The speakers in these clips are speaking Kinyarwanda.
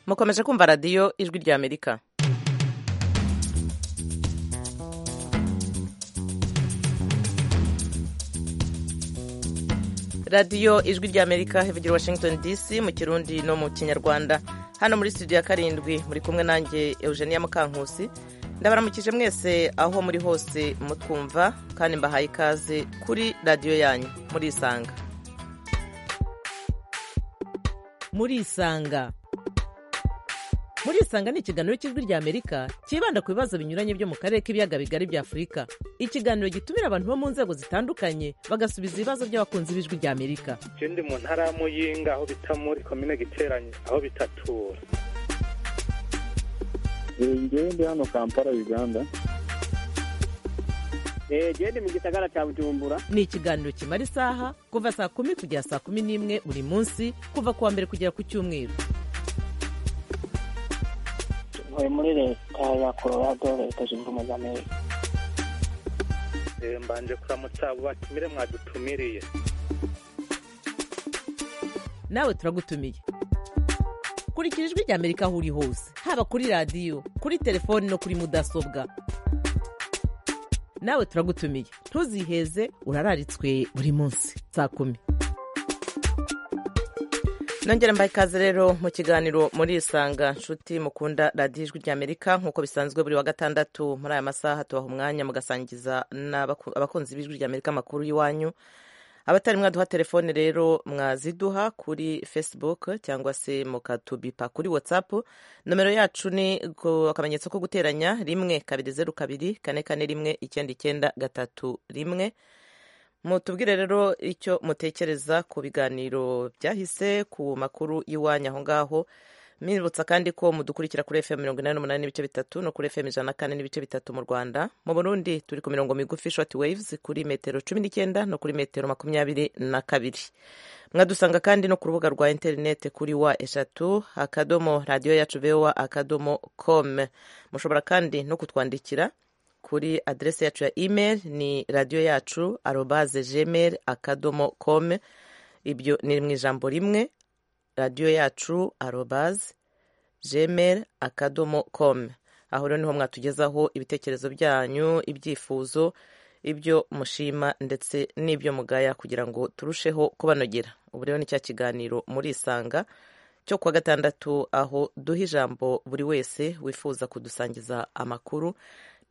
mukomeje kumva radiyo ijwi ry'amerika radiyo ijwi ry'amerika ivugira washington dc mu kirundi no mu kinyarwanda hano muri studio ya karindwi muri kumwe nanjye eugenia mukankusi ndabaramukije mwese aho muri hose mutwumva kandi mbahaye ikaze kuri radiyo yanyu murisanga murisanga murisanga ni ikiganiro cy'ijwi ry'amerika cyibanda ku bibazo binyuranye byo mu karere k'ibiyaga bigari bya afurika ikiganiro gitumira abantu bo mu nzego zitandukanye bagasubiza ibibazo by'abakunzi b'ijwi ry'amerika icyo ndi mu ntara ya muyinga aho bita muri komine giteranye aho bitatura ngewe ndi hano kampala uganda genda mu gisagara cya bujumbura ni ikiganiro kimara isaha kuva saa kumi kugera saa kumi n'imwe buri munsi kuva ku wa mbere kugera ku cyumweru ntuye muri leta ya colorado leta zunze ubumwe za amerika mbanje kuramutsa abo batumire mwadutumiriye nawe turagutumiye kurikira ijwi ry'amerika aho uri hose haba kuri radiyo kuri telefoni no kuri mudasobwa nawe turagutumiye ntuziheze urararitswe buri munsi saa kumi nongera mbaye ikaze rero mu kiganiro muri isanga nshuti mukunda radiyo ijwi ry'amerika nk'uko bisanzwe buri wa gatandatu muri aya masaha tubaha umwanya mugasangiza abakunzi b'ijwi ry'amerika amakuru y'iwanyu abatari mwaduha telefone rero mwaziduha kuri facebook cyangwa se mukatubipa kuri whatsapp nomero yacu ni akamenyetso ko guteranya rimwe kabiri zeru kabiri kane kane rimwe icyenda icyenda gatatu rimwe mutubwire rero icyo mutekereza ku biganiro byahise ku makuru y'iwanyu aho ngaho mwibutsa kandi ko mudukurikira kuri fm mirongo inani n'umunani n'ibice bitatu no kuri fm ijana na kane n'ibice bitatu mu rwanda mu burundi turi ku mirongo migufi short waves kuri metero cumi n'icyenda no kuri metero makumyabiri na kabiri mwadusanga kandi no ku rubuga rwa interineti kuri wa eshatu akadomo radiyo yacu voa akadomo com mushobora kandi no kutwandikira kuri aderesi yacu ya email ni radiyo yacu arobaze gmail akadomo com ibyo ni mu ijambo rimwe radiyo yacu arobaze gmail akadomo com aho rero niho mwatugezaho ibitekerezo byanyu ibyifuzo ibyo mushima ndetse n'ibyo mugaya kugira ngo turusheho kubanogera ubu rero ni cya kiganiro murisanga cyo kuwa gatandatu aho duha ijambo buri wese wifuza kudusangiza amakuru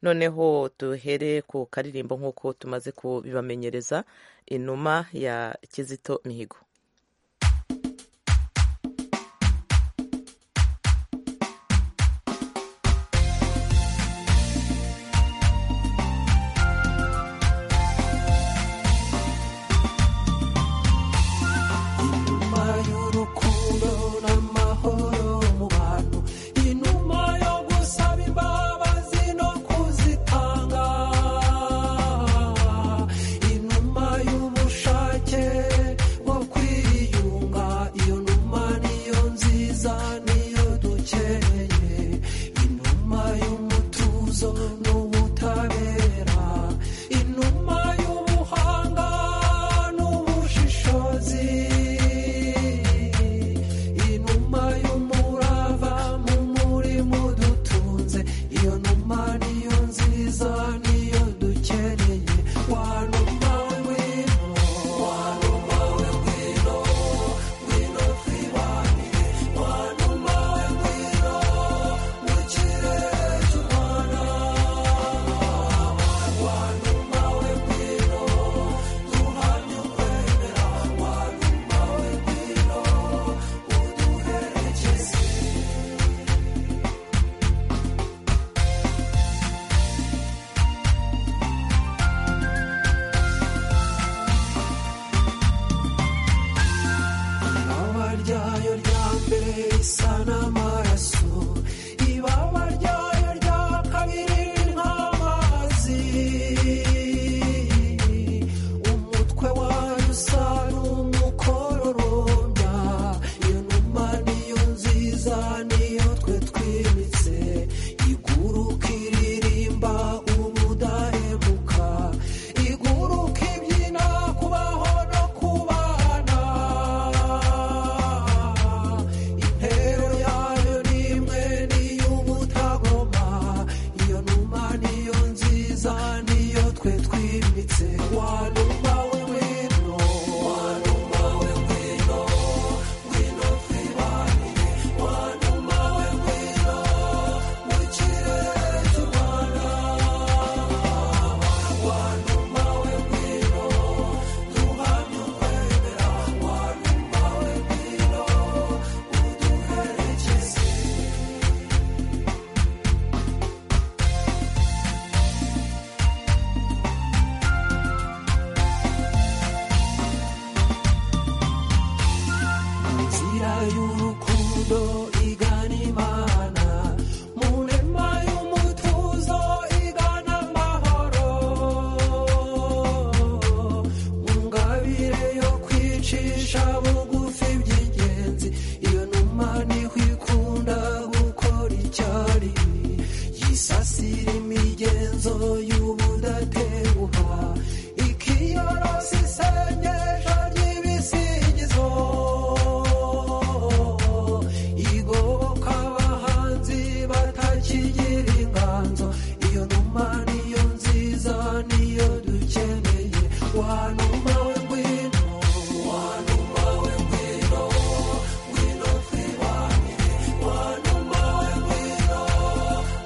noneho duhere ku karirimbo nk'uko tumaze kubibamenyereza inuma ya kizito mihigo y'ubushake bwo kwiga y'urukundo igana imana mu nema y'umutuzo igana amahoro mu ngabire yo kwicisha bugufi by'ingenzi iyo numa niho ikunda gukora icyari yisasira imigenzo y'ubudateguha ikiyorosa isengesho ry'ibisingizo igoboka abahanzi batakigira inganzo iyo numa niyo nziza niyo dukeneye wanuma we ngwino wanuma we ngwino ngwino twibanire wanuma we ngwino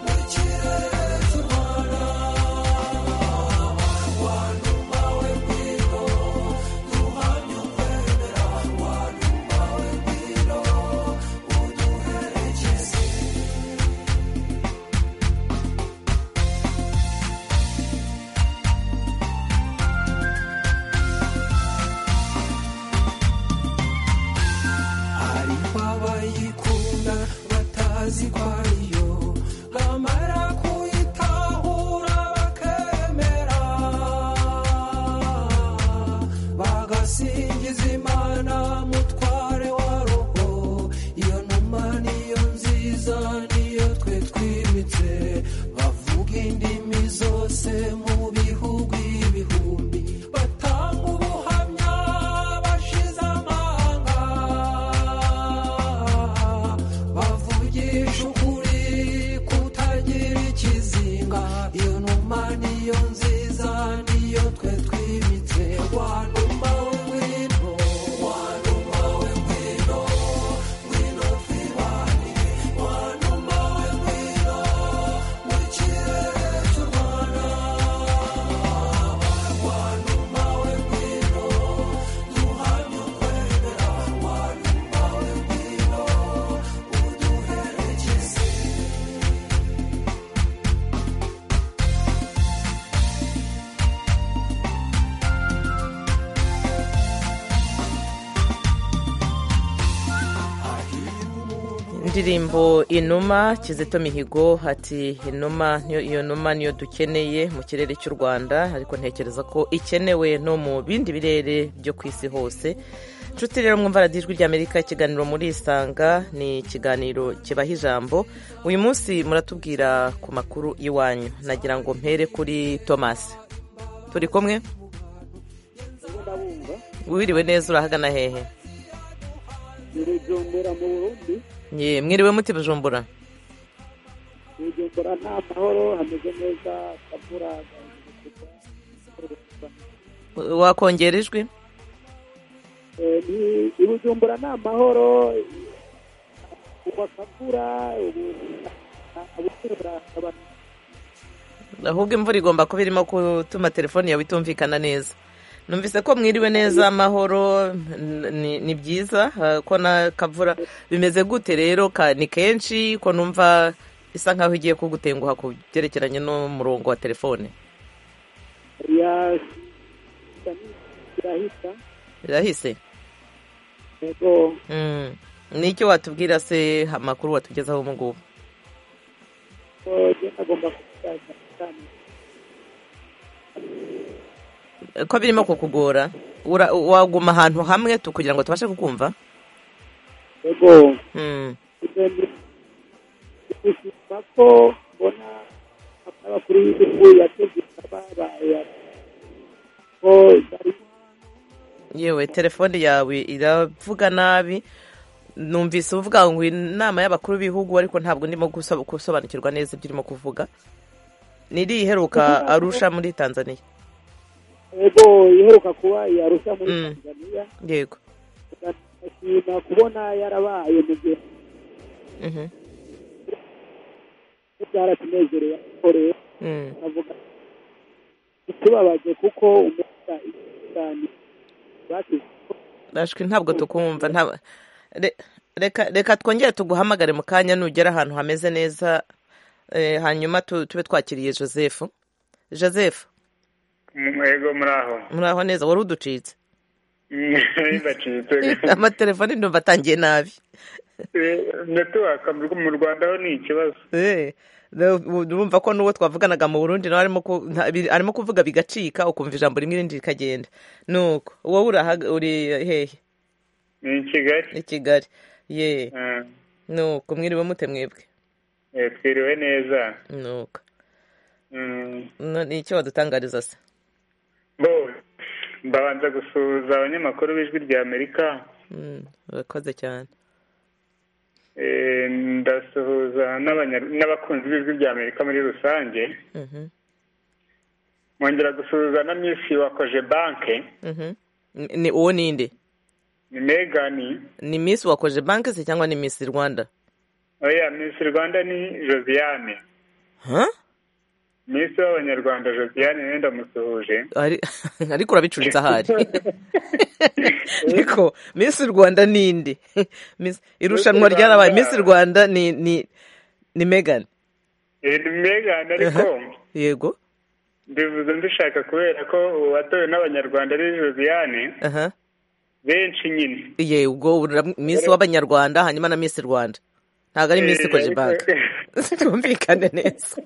mu kirere cy'u rwanda wanuma we ngwino duhamye ukwemera wanuma we ngwino uduherekeze hari abayikunda batazi ko ariyo bamara kuyitahura bakemera bagasingiza imana mutware wa roho iyo numa niyo nziza niyo twe twimitse bavuga indimi zose mu bihugu ibihumbi batanga ubuhamya bashize amanga bavugisha ukuri kutagira ikizinga iyo numa niyo nziza niyo twe twimitse wanuma we ngwino wanuma we ngwino ngwino twibanire wanuma we ngwino mu kirere cy'u rwanda wanuma we ngwino duhamye ukwemera wanuma we ngwino uduherekeze indirimbo inuma kizito mihigo ati inuma niyo iyo numa niyo dukeneye mu kirere cy'u rwanda ariko ntekereza ko ikenewe no mu bindi birere byo ku isi hose nshuti rero mwumva radiyo ijwi ry'amerika ikiganiro murisanga ni ikiganiro kibaha ijambo uyu munsi muratubwira ku makuru iwanyu nagira ngo mpere kuri tomasi turi kumwe ndabumva wiriwe neza urahagana hehe ntirujumbura mu burundi Ye, mwiriwe muti bujumbura ntirujumbura nta mahoro hameze neza kabura wakongera ijwi ntirujumbura nta mahoro uba kabura abukura abantu ahubwo imvura igomba kuba irimo gutuma telefone yawe itumvikana neza numvise ko mwiriwe neza amahoro n- ni- ni byiza eh, ko na kavura bimeze gute rero ka- ni kenshi ko numva isa nkaho igiye kugutenguha ku byerekeranye n'umurongo wa telefone ya irahita birahise yego Mm. ni icyo watubwira se amakuru watugezaho ubu ngubu ko ngenda agomba kuzaza cyane Eh, ko birimo kukugora Ura- waguma ahantu hamwe tu- kugira ngo tubashe kukumva yego Mm. gushima ko mbona abakuru b'igihugu yategetse babaye ko bari yewe telefone yawe iravuga nabi numvise uvuga ngo inama y'abakuru b'ibihugu ariko ntabwo ndimo gusob- gusobanukirwa neza ibyo urimo kuvuga niri iheruka arusha muri tanzania yego iheruka kuba yarushya muri Mm. tanzania yego ndashima kubona yarabaye mu gihe Mhm. byaratunezerewe ariko rero Mm. avuga bitubabaje kuko umwuka cyane basize ashwi ntabwo tukumva nta- Re- reka reka twongere tuguhamagare mu kanya nugera ahantu hameze neza eh, hanyuma tu- tube twakiriye joseph joseph Mwego muraho muraho neza wari uducitse bibacitse amatelefone ndumva atangiye nabi netiwaka mu rwanda ho ni ikibazo Eh, no- bu- urumva ko n'uwo twavuganaga mu burundi nawe arimo ku- nta- bi- arimo kuvuga bigacika ukumva ijambo rimwe irindi rikagenda nuko wowe urahaga- uri hehe ni i kigali i kigali ye Ah, nuko mwiriwe mute mwebwe eh, twiriwe neza nuko Mm, No- ni icyo wadutangariza se bo mbabanza gusuhuza abanyamakuru b'ijwi rya amerika Mm, urakoze cyane Eh, ndasuhuza n'abanya- n'abakunzi b'ijwi rya amerika muri rusange Mhm, mwongera gusuhuza na misi wakoje banke mhm. Ni- ni uwo ninde ni megani ni miss wakoje banki se cyangwa ni miss rwanda oya misi rwanda ni josiane Huh? misi w'abanyarwanda josiane niwe ndamusuhuje Ari- ariko urabicuritse ahari niko miss rwanda ninde Miss- irushanwa Miss ryarabaye Rwanda. miss rwanda ni ni ni megan Eh, ni megani ariko yego mbivuze mbishaka kubera ko uwatowe n'abanyarwanda ari josiane aha benshi nyine ye ubwo uramw- miss w'abanyarwanda hanyuma na miss rwanda ntabwo ari miss Eh, koje banki twumvikane neza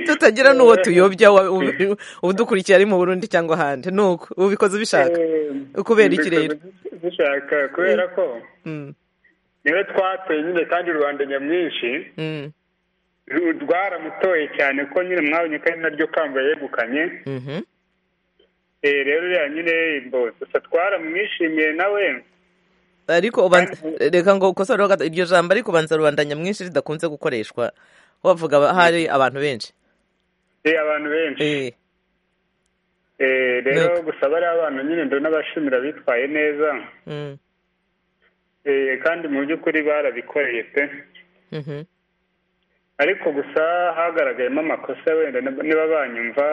tutagira Eh, n'uwo tuyobya wa- u- udukurikiye ari mu burundi cyangwa ahandi nuko ubikoze ubishaka eh, Kubera iki rero? mbikoze Mbishaka kubera ko Mm, niwe twatoye nyine kandi rubanda nyamwinshi mm, rwaramutoye cyane ko nyine mwabonye ko ari naryo kamba yegukanye mhm. Eh, rero uriya nyine bo gusa twaramwishimiye nawe ariko ubanza reka ngo ukosore ho gato, iryo jambo ariko ubanza rubanda nyamwinshi ridakunze gukoreshwa wavuga ba- hari abantu benshi eh, abantu benshi Eh, Eh, rero Ntego. gusa bariya abantu nyine ndabona bashimira bitwaye neza mm, Eh, kandi mu by'ukuri barabikoreye pe mhm. ariko gusa hagaragayemo amakosa wenda nib- niba banyumva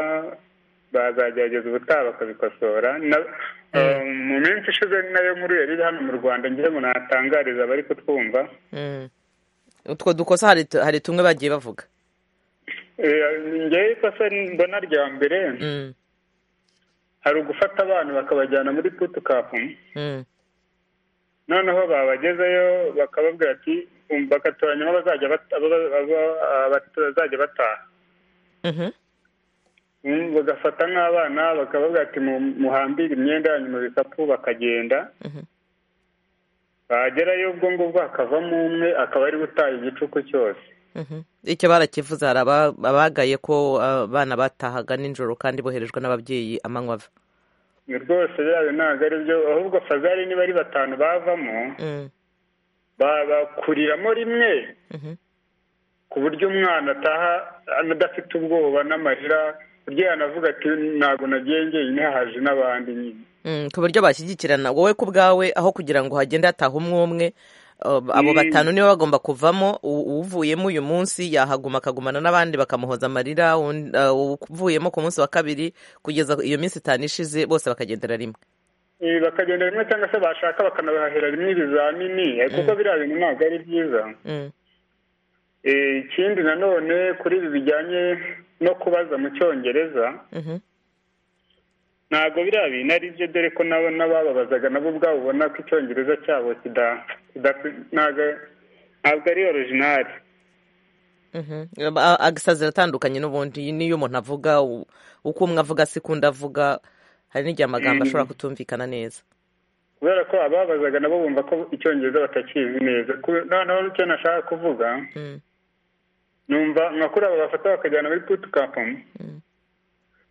bazagerageza ubutaha bakabikosora Na- eh, mu minsi ishize ni nayo nkuru yari iri hano mu rwanda ngira ngo natangariza abari kutwumva Mm. utwo dukosa hari tu- hari tumwe bagiye bavuga Eh, ngewe ikosa mbona rya mbere Mm, hari ugufata abantu bakabajyana muri putukapu mm, noneho babagezeyo bakababwira ati um, bagatoranyamo bazajya bat- aba- aba- aba- bazajya bataha mhm. Mm, bagafata nk'abana bakababwira ati mu- muhambire imyenda yanyu mu bikapu bakagenda Mhm. bagerayo ubwo ngubwo hakavamo umwe akaba ari gutaha igicuku cyose Mhm. icyo barakivuze hari aba- abagaye ko abana batahaga nijoro kandi boherejwe n'ababyeyi amanywa ava Ni rwose byayo ntabwo ari byo ahubwo fazari niba ari batanu bavamo Mm, ba- bakuriramo rimwe mhm. ku buryo umwana ataha adafite ubwoba n'amarira buryo yanavuga ati ntabwo nagiye njyenyine haje n'abandi nyine Mm, ku buryo bashyigikirana wowe ku bwawe aho kugira ngo hagende hataha umwe umwe uh, abo Mm. batanu nibo bagomba kuvamo u- uvuyemo uyu munsi yahaguma akagumana n'abandi bakamuhoza amarira un- uh, uvuyemo ku munsi wa kabiri kugeza iyo minsi itanu ishize bose bakagendera rimwe Eh, bakagenda rimwe cyangwa se bashaka bakanabahahira rimwe ibizamini eh, kuko biriya bintu ntabwo ari byiza Mm, Eh, ikindi nanone kuri ibi bijyanye no kubaza mu cyongereza mhm. ntabwo biriya bintu ari byo dore ko nabo n'abababazaga nabo ubwabo ubona ko icyongereza cyabo kida- kida- ntabwo ntabwo ari orijinali Mhm. Aba- agasazi atandukanye n'ubundi iyi niyo umuntu avuga u- uko umwe avuga sikunda avuga hari n'igihe amagambo Mm. ashobora kutumvikana neza kubera ko ababazaga nabo bumva ko icyongereza batakizi neza Kube- noneho icyo nashaka kuvuga Mm, numva nka kuri aba bafata bakajyana muri putukapu Mm.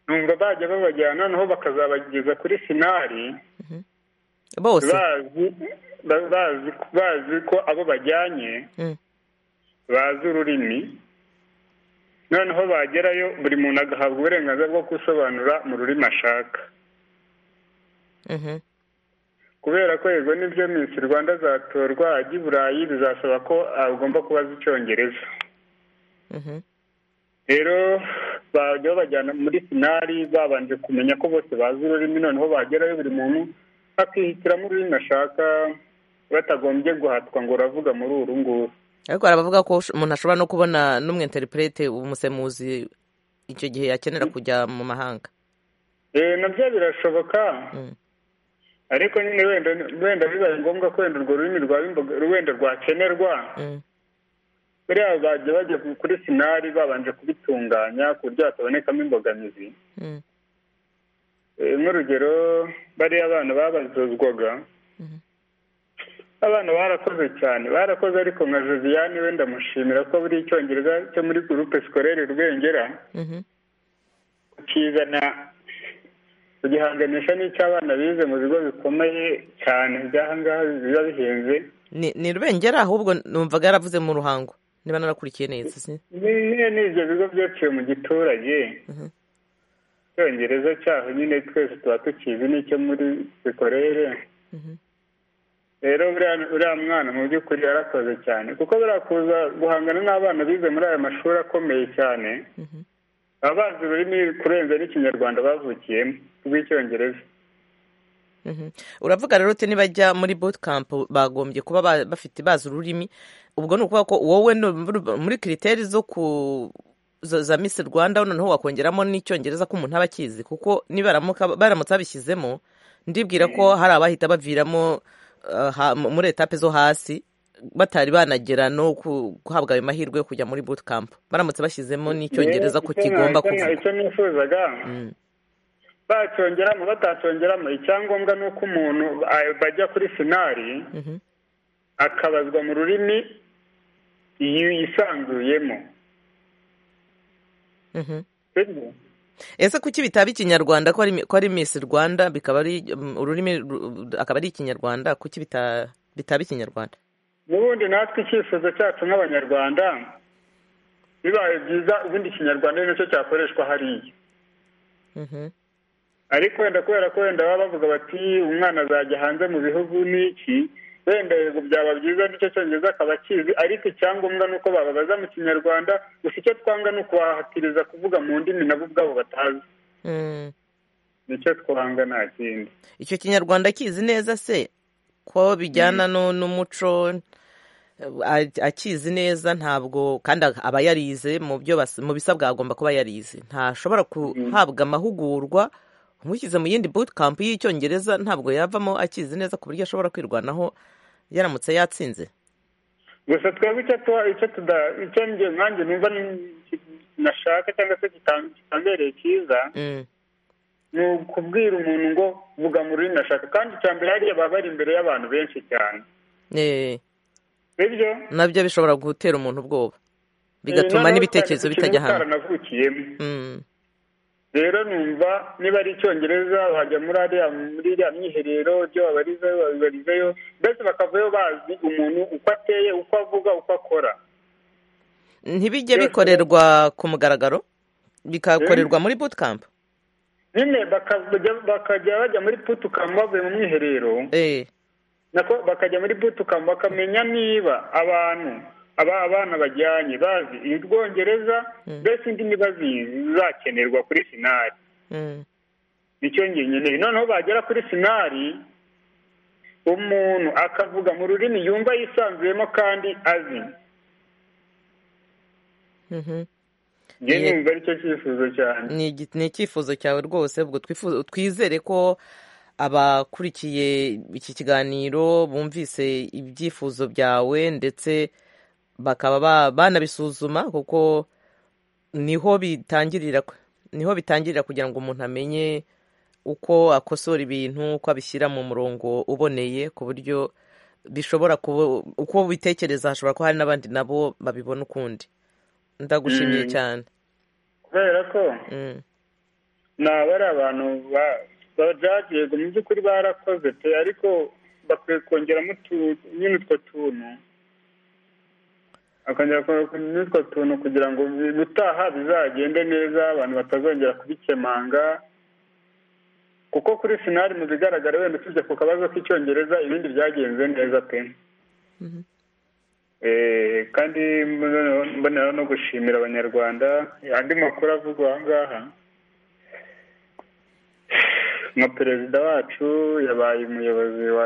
numva bajya babajyana noneho bakazabageza kuri sinari bose bazi ba- bazi bazi ko abo bajyanye Mm. bazi ururimi noneho bagerayo buri muntu agahabwa uburenganzira bwo gusobanura mu rurimi ashaka Mhm. kubera ko yego nibyo minsi rwanda azatorwa ajya i burayi bizasaba ko agomba kuba azi icyongereza Mhm. rero bajya babajyana muri finari babanje kumenya ko bose bazi ururimi noneho bagerayo buri muntu akihitiramo ururimi ashaka batagombye guhatwa ngo uravuga muri uru nguru ariko hari abavuga ko ush- umuntu ashobora no kubona n'umwe interprete umusemuzi icyo gihe yakenera kujya mu mahanga Eh, nabyo birashoboka Mm. ariko nyine wenda wenda bibaye ngombwa ko wenda urwo rurimi rwaba imboga wenda rwakenerwa Mm. buriya bagiye bagiye kuri sinari babanje kubitunganya ku buryo hatabonekamo imbogamizi Mm. Eh, nk'urugero bariya abana babazozwaga Mhm. abana barakoze cyane barakoze ariko nka josiane we ndamushimira ko buri icyongereza cyo muri gurupe sikorere rwengera Mhm. kizana kugihanganisha n'icy'abana bize mu bigo bikomeye cyane by'aha ngaha biba bihenze ni ni rubengera ahubwo numvaga yaravuze mu ruhango niba narakurikiye neza si Ni- nyine ni ibyo bigo byaciye mu giturage Mhm. icyongereza cyaho nyine twese tuba tukizi n'icyo muri sikorere Mhm. rero buriya uriya mwana mu by'ukuri yarakoze cyane kuko buriya kuza guhangana n'abana bize muri aya mashuri akomeye cyane Mhm. baba bazi ururimi kurenza n'ikinyarwanda bavukiyemo rw'icyongereza Mhm. uravuga rero uti nibajya muri bootcamp bagombye kuba ba- bafite bazi ururimi ubwo ni ukuvuga ko wowe no- muri kiriteri zo ku zo- za misi rwanda noneho wakongeramo n'icyongereza ko umuntu aba akizi kuko nibaramuka baramutse babishyizemo ndibwira ko hari abahita baviramo uh, ha- muri etape zo hasi batari banagera no ku- guhabwa ayo mahirwe yo kujya muri bootcamp baramutse bashyizemo n'icyongereza ko Icyo na- kigomba icyo na- kuvuga icyo nifuzaga Mm. bacyongeramo batacyongeramo icyangombwa ni uko umuntu a- bajya kuri sinari Mhm. akabazwa mu rurimi yisanzuyemo Mhm. sibyo ese kuki bitaba ikinyarwanda ko ari mi- ko ari miss rwanda bikaba ari mm, ururimi ru- akaba ari ikinyarwanda kuki bita- bitaba ikinyarwanda n'ubundi natwe icyifuzo cyacu nk'abanyarwanda bibaye byiza ubundi ikinyarwanda ari nacyo cyakoreshwa hariya Mhm, ariko wenda kubera ko wenda baba bavuga bati umwana azajya hanze mu bihugu n'iki wenda yego byaba byiza nicyo cyongereza akaba akizi ariko icyangombwa ni uko bababaza mu kinyarwanda gusa icyo twanga ni ukubahatiriza kuvuga mu ndimi nabo ubwabo batazi mm. nicyo twanga nta kindi icyo kinyarwanda akizi neza se ko bijyana no- n'umuco a- akizi neza ntabwo kandi a- aba yarize mu byo bas- mu bisabwa agomba kuba yarize ntashobora guhabwa amahugurwa umushyize mu yindi bootcamp y'icyongereza ntabwo yavamo akizi neza ku buryo ashobora kwirwanaho yaramutse yatsinze gusa twebwe icyo tuba icyo tuda icyo njye nkanjye numva ni- nashaka cyangwa se kitam- kitambereye cyiza Mm. ni ukubwira umuntu ngo vuga mu rurimi ashaka kandi icya mbere hariya baba bari imbere y'abantu benshi cyane Eh. sibyo nabyo bishobora gutera umuntu ubwoba bigatuma n'ibitekerezo bitajya hamwe baranavukiyemo Mm, rero numva niba ari icyongereza bajya muri ariya muri iriya myiherero ibyo babarizayo babibarizayo mbese bakavayo bazi umuntu uko ateye uko avuga uko akora ntibijye Byose- bikorerwa ku mugaragaro bikakorerwa muri bootcamp nyine bakajya bakajya bajya muri putukamu bavuye mu mwiherero Eh, nako bakajya muri putukamu bakamenya niba abantu aba abana bajyanye bazi ubwongereza mbese indimi bazizi zakenerwa kuri sinari mm, nicyo njye nkeneye noneho bagera kuri sinari umuntu akavuga mu rurimi yumva yisanzuyemo kandi azi mhm. njye Ni- numva aricyo cyifuzo cyane Ni igi- ni icyifuzo cyawe rwose ubwo twifu- twizere ko abakurikiye iki kiganiro bumvise ibyifuzo byawe ndetse bakaba ba- banabisuzuma kuko niho bitangirira niho bitangirira kugira ngo umuntu amenye uko akosora ibintu uko abishyira mu murongo uboneye ku buryo bishobora kuba uko ubitekereza hashobora kuba hari n'abandi nabo babibona ukundi ndagushimiye Mm. cyane kubera ko Mm. naba ari abantu ba- bajaji yego mu by'ukuri barakoze pe ariko bakwiye kongeramo utu- nyine utwo tuntu bakongera ko- n'utwo tuntu kugira ngo bi- gutaha bizagende neza abantu batazongera kubikemanga kuko kuri sinari mu bigaragara wenda usibye ku kabazo k'icyongereza ibindi byagenze neza pe Eh, kandi mboneraho mboneraho no gushimira abanyarwanda andi makuru avugwa aha ngaha nka perezida wacu yabaye umuyobozi wa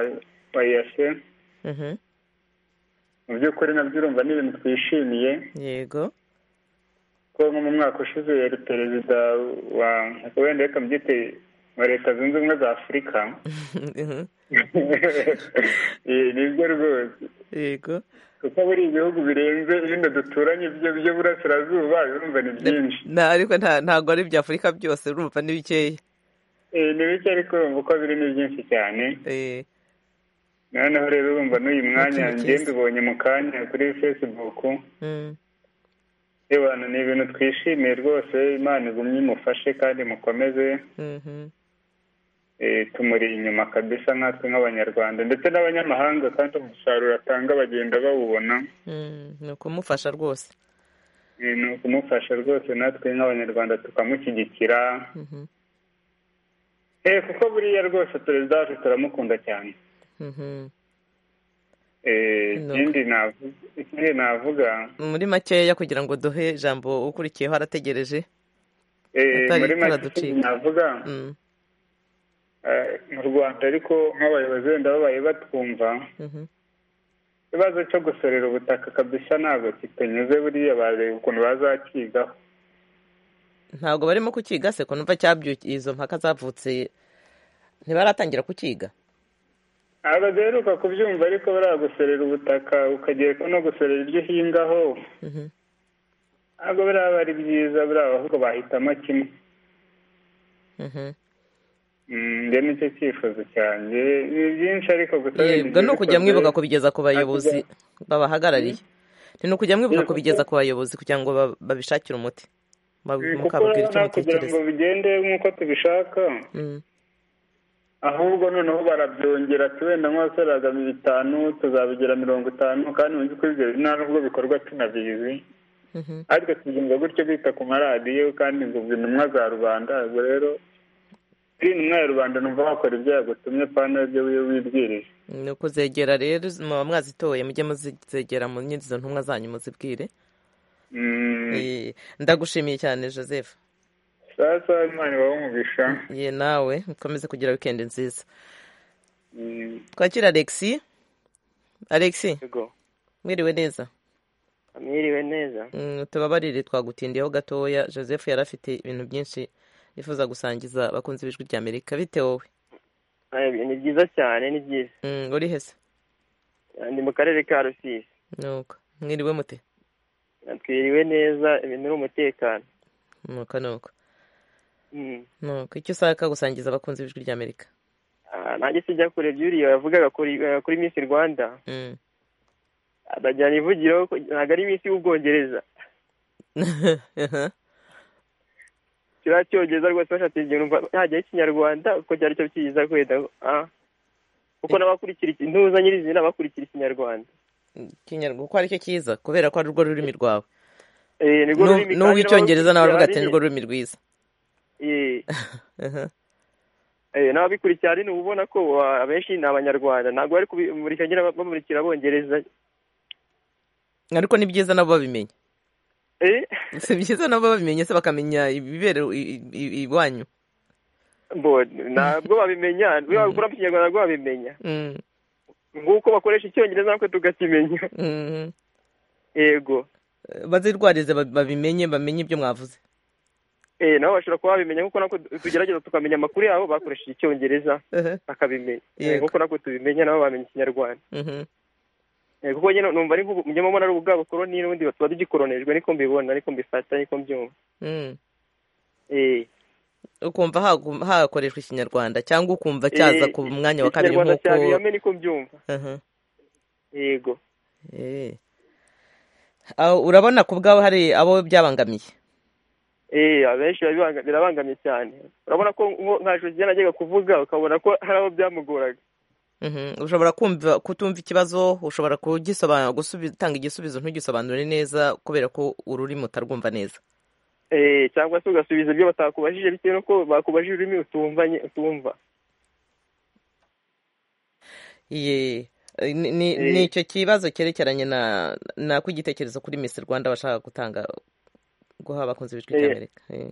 wa yase Mhm. mu by'ukuri nabyo urumva ni ibintu twishimiye yego ko nko mu mwaka ushize yari perezida wa wenda reka mbyite wa leta zunze ubumwe za afurika Mhm. Eh, nibyo rwose yego kuko buri ibihugu birenze ibindi duturanye byo byo burasirazuba urumva ni byinshi na ariko nta- ntabwo ari ibya afurika byose urumva ni bikeya Eh, ni bike ariko urumva uko biri ni byinshi cyane Eh, noneho rero urumva n'uyu mwanya Ikintu njye cyiza. mbibonye mu kanya kuri facebook mm, Ebana ni ibintu twishimiye rwose imana igumye imufashe kandi mukomeze mhm, eh, tumuri inyuma kabisa nkatwe nk'abanyarwanda ndetse n'abanyamahanga kandi umusaruro atanga bagenda bawubona mm, ni ukumufasha rwose Eh, ni ukumufasha rwose natwe nk'abanyarwanda tukamushyigikira Mhm, Eh, kuko buriya rwose perezida wacu turamukunda cyane mhm. Eh, Ni uko. ikindi navu- ikindi navuga muri makeya kugira ngo duhe ijambo ukurikiyeho arategereje eh, Atari muri make turaducika. ikindi navuga Mm, eh, mu rwanda ariko nk'abayobozi wenda babaye batwumva mhm, ikibazo cyo gusorera ubutaka kabisa ntabwo kitanyuze buriya bareba ukuntu bazakigaho ntabwo barimo kukiga se ko numva cyabyukiye izo mpaka zavutse ntibaratangira kukiga ntabwo duheruka kubyumva ariko buriya gusorera ubutaka ukagereka no gusorera ibyo uhingaho Mhm, ntabwo buriya biba ari byiza buriya ahubwo bahitamo kimwe mhm. Mm, njye nicyo cyifuzo cyanjye ni byinshi ariko gusa yego ni ukujya mwibuka kubigeza ku bayobozi Hakurya- babahagarariye ni ukujya mwibuka Yego. kubigeza ku bayobozi kugira ngo ba- babishakire umuti Babi- kuko mukababwira icyo urabona kugira ngo mutekereza bigende nk'uko tubishaka Mm, ahubwo noneho barabyongera ati wenda nk'abasoreraga bitanu tuzabigira mirongo itanu kandi mu by'ukuri ibyo nta n'ubwo bikorwa tunabizi mhm. ariko tubyumva gutyo bita ku maradiyo kandi ngo ubwo intumwa za rubanda ubwo rero uri intumwa ya rubanda numva wakora ibyo yagutumye pana ibyo wiyo wibwirije ni ukuzegera rero muba mwazitoye mujye muzegera mu nyizo ntumwa zanyu muzibwire Mm, Eh, ndagushimiye cyane joseph sasa imana ibahe umugisha ye nawe ukomeze kugira wikendi nziza Mm, twakira alexi alexi yego mwiriwe neza mwiriwe neza Mm, tubabarire twagutindiyeho gatoya joseph yari afite ibintu byinshi yifuza gusangiza abakunzi b'ijwi rya amerika bite wowe Eh, ni byiza cyane ni byiza Mm, uri hese Eh, ni mu karere ka rusizi nuko mwiriwe mute Eh, twiriwe neza ibintu ni umutekano nuko nuko Mm. nuko icyo ushaka gusangiza abakunzi b'ijwi rya amerika Ah, nanjye sijya kure by'uriya yavugaga kuri eh, kuri misi rwanda Mm. abajyana ivugiro ko ntabwo ari misi y'ubwongereza Aha. kiriya cyongereza rwose bashatse igihe numva hajyaho ikinyarwanda kuko cyari cyo cyiza kwenda ah. kuko n'abakurikira iki- intuza nyirizina bakurikira ikinyarwanda Ikinyarwanda kuko aricyo cyiza kubera ko ari rwo rurimi rwawe Eh, nirwo rurimi kandi n'uw'icyongereza nawe avuga ati n'abarukurikira nirwo rurimi rwiza Eh, Aha. Eh, n'ababikurikira rino uba ubona ko wa- abenshi ni abanyarwanda ntabwo bari kubimurika nyine bamurikira abongereza ariko ni byiza nabo babimenye Eh, si byiza nabo babimenye se bakamenya ibibera i- i- i- iwanyu mbo ntabwo babimenya iyo babikura mu kinyarwanda ntabwo babimenya Mm, nguko bakoresha icyongereza natwe tugakimenya mhm. yego bazirwarize ba- babimenye bamenye ibyo mwavuze Eh, nabo bashobora kuba babimenya nk'uko natwe tugerageza tukamenya amakuru yabo bakoresheje icyongereza Aha. bakabimenya Eh, Yego. nk'uko natwe tubimenya nabo bamenya ikinyarwanda Mhm. Eh, kuko nyine numva ari nk'umunyamubona ari ubwa bukoroni n'ubundi tuba tugikoronejwe niko mbibona niko mbifata niko mbyumva Mm. Eh, ukumva hagu- hakoreshwa ikinyarwanda cyangwa ukumva cyaza eh, ku mwanya wa kabiri ikinyarwanda nk'uko cya biyame niko mbyumva Aha. yego Eh. Aho, urabona ku bwawe hari abo byabangamiye Eh, abenshi barabibanga- birabangamye cyane urabona ko nko- nka josiya najyaga kuvuga ukabona ko hari abo byamugoraga Mhm. ushobora kumva kutumva ikibazo ushobora kugisobanura gusubi- gutanga igisubizo ntugisobanure neza kubera ko ururimi utarwumva neza Eh, cyangwa se ugasubiza ibyo batakubajije bitewe n'uko bakubajije ururimi utumvanye utumva Ye, eh, ni ni- Eh. ni icyo kibazo cyerekeranye na na kw'igitekerezo kuri Miss Rwanda bashaka gutanga guha abakunzi b'ijwi Eh. ry'Amerika Eh.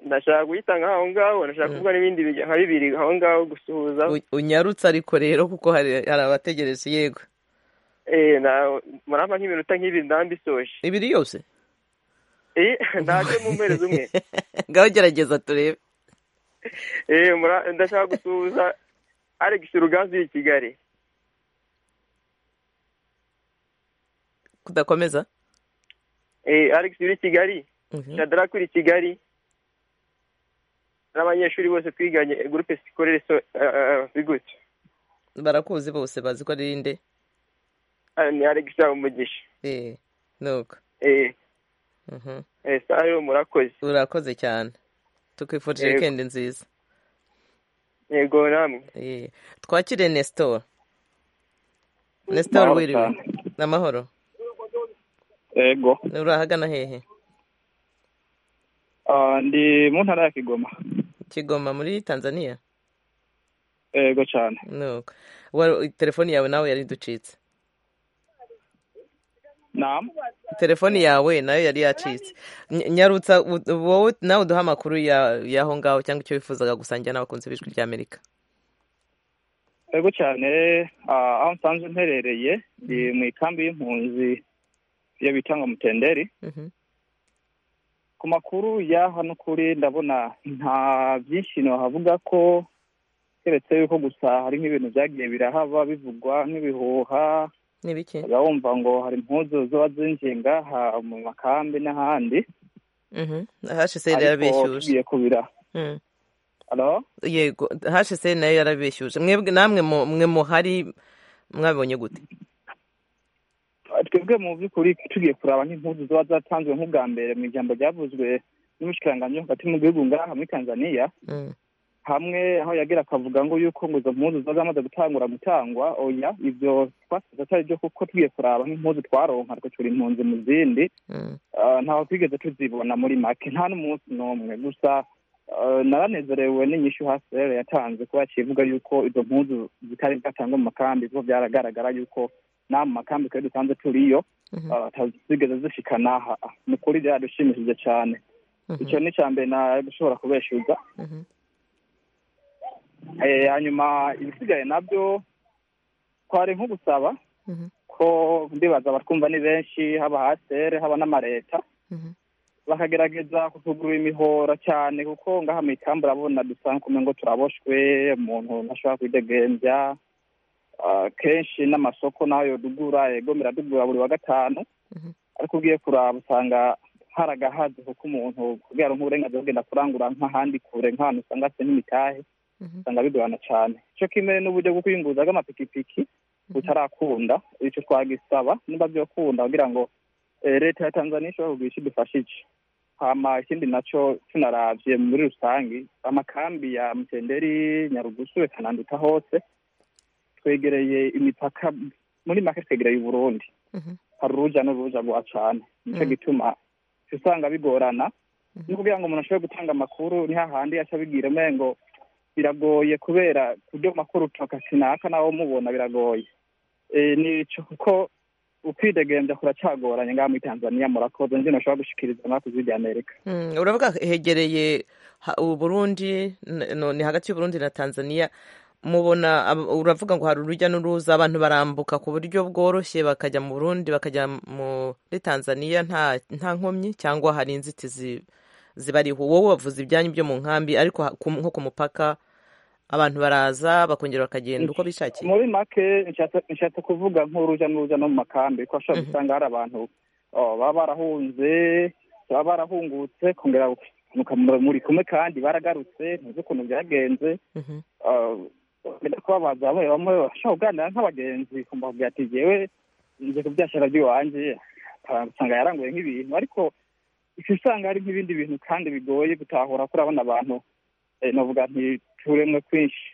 nashaka kuyitanga aho ngaho nashaka kuvuga n'ibindi bijya- nka bibiri aho ngaho gusuhuza U- unyarutse ariko rero kuko hari hari abategereje yego Eh, na- murampa nk'iminota nk'ibiri ndambisoje ibiri yose Eh, ndaje mu mpereza umwe ngaho gerageza turebe Eh, mura- ndashaka gusuhuza alex ruganzu uri i kigali kudakomeza eh alex uri i kigali Mhm. shadrack uri i kigali n'abanyeshuri bose twiganye gurupe sikorere so eh, eh, bigutse barakuzi bose bazi ko ari nde Ah, ni alex umugisha Eh, nuko eh Mhm. eh sayo murakoze urakoze cyane tukwifurije Yego. wikendi nziza yego namwe Eh, twakire nestor nestor Mahoro wiriwe cyane. ni amahoro ego uri ahagana hehe Ah, ndi mu ntara ya kigoma kigoma muri tanzania ego cyane nuko Wa- telefoni yawe nawe yari iducitse nam telefoni yawe nayo yari yacitse Ny- nyarutsa u- wowe nawe uduha amakuru ya- y'aho ngaho cyangwa icyo wifuzaga gusangira n'abakunzi b'ijwi ry'amerika ego cyane ah, aho nsanzwe mperereye ndi mu ikambi y'impunzi iyo bita ngo mutenderi Mhm. ku makuru ya hano kuri ndabona nta byinshi nahavuga ko keretse yuko gusa hari nk'ibintu byagiye birahaba bivugwa nk'ibihuha ni biki ukaba wumva ngo hari impuzu ziba zinjiye ngaha mu makambi n'ahandi Mhm. hsl ariko yarabeshyuje tugiye kubira Mhm. halo yego hsl nayo yarabeshyuje mwebwe namwe mu- mwe muhari mwabonye gute twebwe mu by'ukuri tugiye kuraba nk'impuzu ziba zatanzwe nk'ubwa mbere mu ijambo ryavuzwe n'umushikiranganji wo hagati mu gihugu ngaha muri tanzania Mhm. hamwe aho yagira akavuga ngo yuko ngo izo mpuzu ziba zamaze gutangura gutangwa oya ibyo twasize atari byo kuko tugiye kuraba nk'impuzu twaronka twacura impunzi mu zindi Mhm. Ah, ntaho twigeze tuzibona muri make nta n'umunsi n'umwe gusa ah, naranezerewe n'inyishu hasirere yatanze kuba yacivuga yuko izo mpuzu zitari bwatangwa mu makambi kuko byaragaragara yuko nta mu makambi twari dusanzwe turiyo Mhm. ah, zigeze zishikana aha ni ukuri byaradushimishije cyane Mhm. icyo ni icya mbere nari gushobora kubeshyuza Mhm. Eh, hanyuma ibisigaye nabyo twari nko gusaba Mhm. ko ndibaza abatwumva ni benshi haba hasere haba n'amareta Mhm. bakagerageza kutugura imihora cyane kuko ngaha mu ikambi urabona dusanzwe umwe ngo turaboshwe umuntu ntashobora kwidegembya Ah, kenshi n'amasoko nayo dugura ego miradugura buri wa gatanu Mhm. ariko ugiye kuraba usanga haragahaze kuko umuntu kubera nk'uburenganzira bwo kugenda kurangura nk'ahandi kure nk'ahantu usanga hafite n'imitahe Mhm. usanga bigorana cyane icyo kimwe n'uburyo bwo kwiyunguruza bw'amapikipiki butarakunda icyo twagisaba niba byokunda kugira ngo eh, leta ya tanzania ishobora kugira icyo idufasha iki hama ikindi nacyo tunarabye muri rusange amakambi ya mutenderi nyarugusu reka nanduta hose twegereye imipaka muri make twegereye uburundi Mhm. hari uruja n'uruza rwa cyane nicyo Mm. gituma uca usanga bigorana ni kugira ngo umuntu ashobore gutanga amakuru ni hahandi aca abibwira umengo biragoye kubera kubyo makuru utoka sinaka nawe umubona biragoye Eh, ni ico kuko ukwidegembya kuracyagoranye ngaha muri tanzania murakoze njye nashobora gushikiriza amakuru ry'amerika Mm, uravuga hegereye ha- uburundi n- no, ni hagati y'uburundi na tanzania mubona ab- uravuga ngo hari urujya n'uruza abantu barambuka ku buryo bworoshye bakajya mu burundi bakajya muri tanzania nta nta nkomyi cyangwa hari inzitizi zibariho wowe wavuze ibyanyu byo mu nkambi ariko ha- ku- nko ku mupaka abantu baraza bakongera bakagenda uko bishakiye muri make nshatse- nshatse kuvuga nk'uruja n'uruza no mu makambi kuko ashobora gusanga hari abantu oh, baba barahunze baba barahungutse kongera gukamuka muri kumwe kandi baragarutse ntuzi ukuntu byagenze Mhm. bajya kubabaza bamwe bamwe bashobora kuganira nk'abagenzi ukumva kubwira ati jewe nje kubyashaka by'iwanjye ah, usanga yaranguye nk'ibintu ariko ica usanga hari nk'ibindi bintu kandi bigoye gutahura ko urabona abantu eh, navuga ntituremwe kwinshi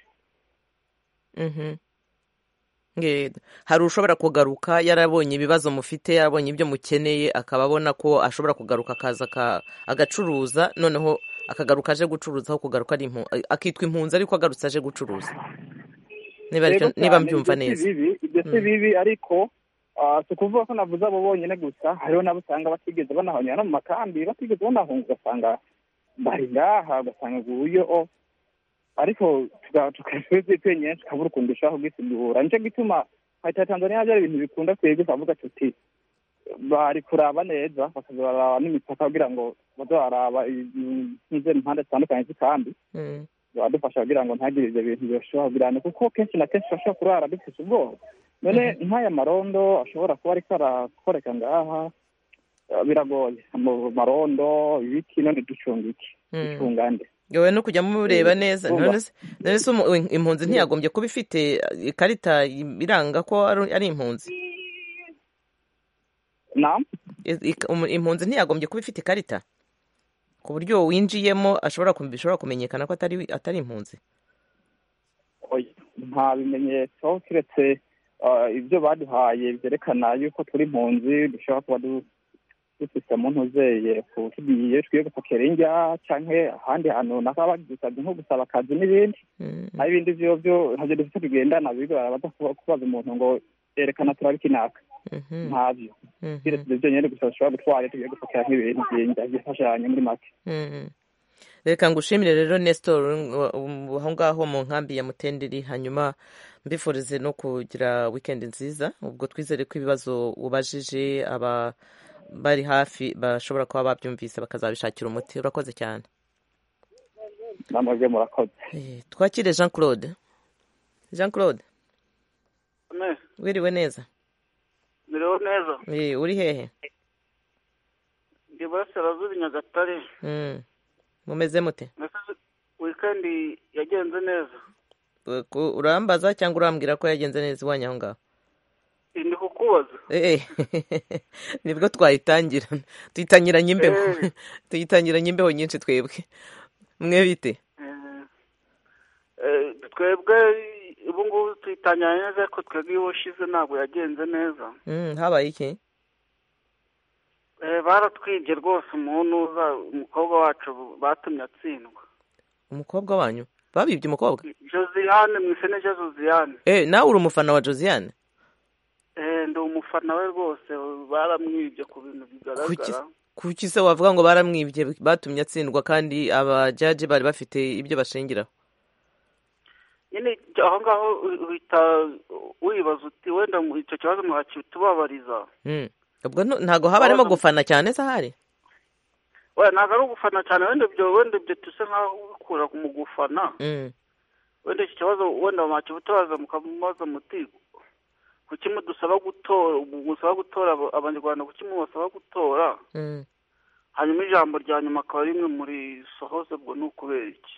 Mhm. Nge- hari ushobora kugaruka yarabonye ibibazo mufite yarabonye ibyo mukeneye akaba abona ko ashobora kugaruka akaza aka- agacuruza noneho akagaruka aje gucuruza aho kugaruka ari impu- akitwa impunzi ariko agarutse aje gucuruza niba aricyo- Yego niba cyane, mbyumva ibyo si neza bibi, ibyo si Mm. bibi ariko ah, si ukuvuga ko navuze abo bonyine gusa hariho nabo usanga batigeze banahonyera no mu makambi batigeze banahunga ugasanga bari ngaha ugasanga nguyu o ariko tukaba twenyine tukabura ukuntu dushobora kubwisigura nicyo gituma leta ya tanzania hari ibintu bikunda twebwe twavuga tuti bari kuraba neza bakaza baraba n'imipaka kugira ngo baze baraba izi- izi impande zitandukanye z'ikambi Mm. adufasha kugira ngo ntagire ibyo bintu bishobora kugirana kuko kenshi na kenshi ashobora kurara dufite ubwoba none nk'aya marondo ashobora kuba ariko arakoreka ngaha eh, biragoye Ama- marondo ibiki none ducunga iki Mm. ducunga nde yewe no kujya mureba neza Vuba. none se- none se umu- impunzi ntiyagombye kuba ifite ikarita iranga ko ari ari impunzi na I- ik- umu- impunzi ntiyagombye kuba ifite ikarita ku buryo winjiyemo ashobora kum- bishobora kumenyekana ko atari atari impunzi oya nta bimenyetso keretse eh, ibyo baduhaye byerekana yuko turi impunzi dushobora kuba du- dufite mu ntuzeye tugiye twiye gupakira injya cyangwa ahandi hantu runaka bagize akazi nko gusaba akazi n'ibindi Mm. naho ibindi byo byo ntabyo dufite bigendana bibi barabata kubaza umuntu ngo erekana turabikinaka Mhm. ntabyo Mhm. keretse ibyo byonyine gusa dushobora gutwara tugiye gupakira nk'ibintu by'injya byifashanya muri make Mm. reka ngushimire rero nestor um, um, aho ngaho mu nkambi ya mutenderi hanyuma mbifurize no kugira wikendi nziza ubwo twizere ko ibibazo ubajije aba bari hafi bashobora kuba babyumvise bakazabishakira umuti urakoze cyane namwe murakoze Eh, twakire jean claude jean claude wiriwe neza mireho neza Eh, uri hehe ndi burasirazuba i nyagatare Mm. mumeze mute Nasize- wikendi yagenze neza Eh, ku- urambaza cyangwa urambwira ko yagenze neza iwanyu aho ngaho ndi kukubaza Eh, eh. nibwo twayitangira tuyitangiranye imbeho Eh. tuyitangiranye imbeho nyinshi twebwe mwe bite Eh, eh, twebwe ubu ngubu tuyitangiranye neza ariko twebwe iyo washize ntabwo yagenze neza Mm, habaye iki Eh, baratwibye rwose umuntu uza umukobwa wacu batumye atsindwa umukobwa wanyu babibye umukobwa josiane mwisene ja josiane Eh, nawe uri umufana wa josiane Eh, ndi umufana we rwose baramwibye ku bintu kuki bigaragara kuki se wavuga ngo baramwibye batumye atsindwa kandi abajaji bari bafite ibyo bashingiraho nyine aho ngaho uhita wibaza uti wenda mu- icyo kibazo mwakitubabariza Mm. ubwo no- ntago haba harimo gufana cyane se ahari wenda ntabwo ari ugufana cyane wenda ibyo wenda ibyo tuse nk'aho ubikura mu gufana Mm. wenda iki kibazo wenda mwakibutabaza mukamubaza muti kuki mudusaba gutora musaba gutora aba- abanyarwanda kuki mubasaba gutora Mm. hanyuma ijambo rya nyuma akaba rimwe muri sohoze ubwo ni ukubera iki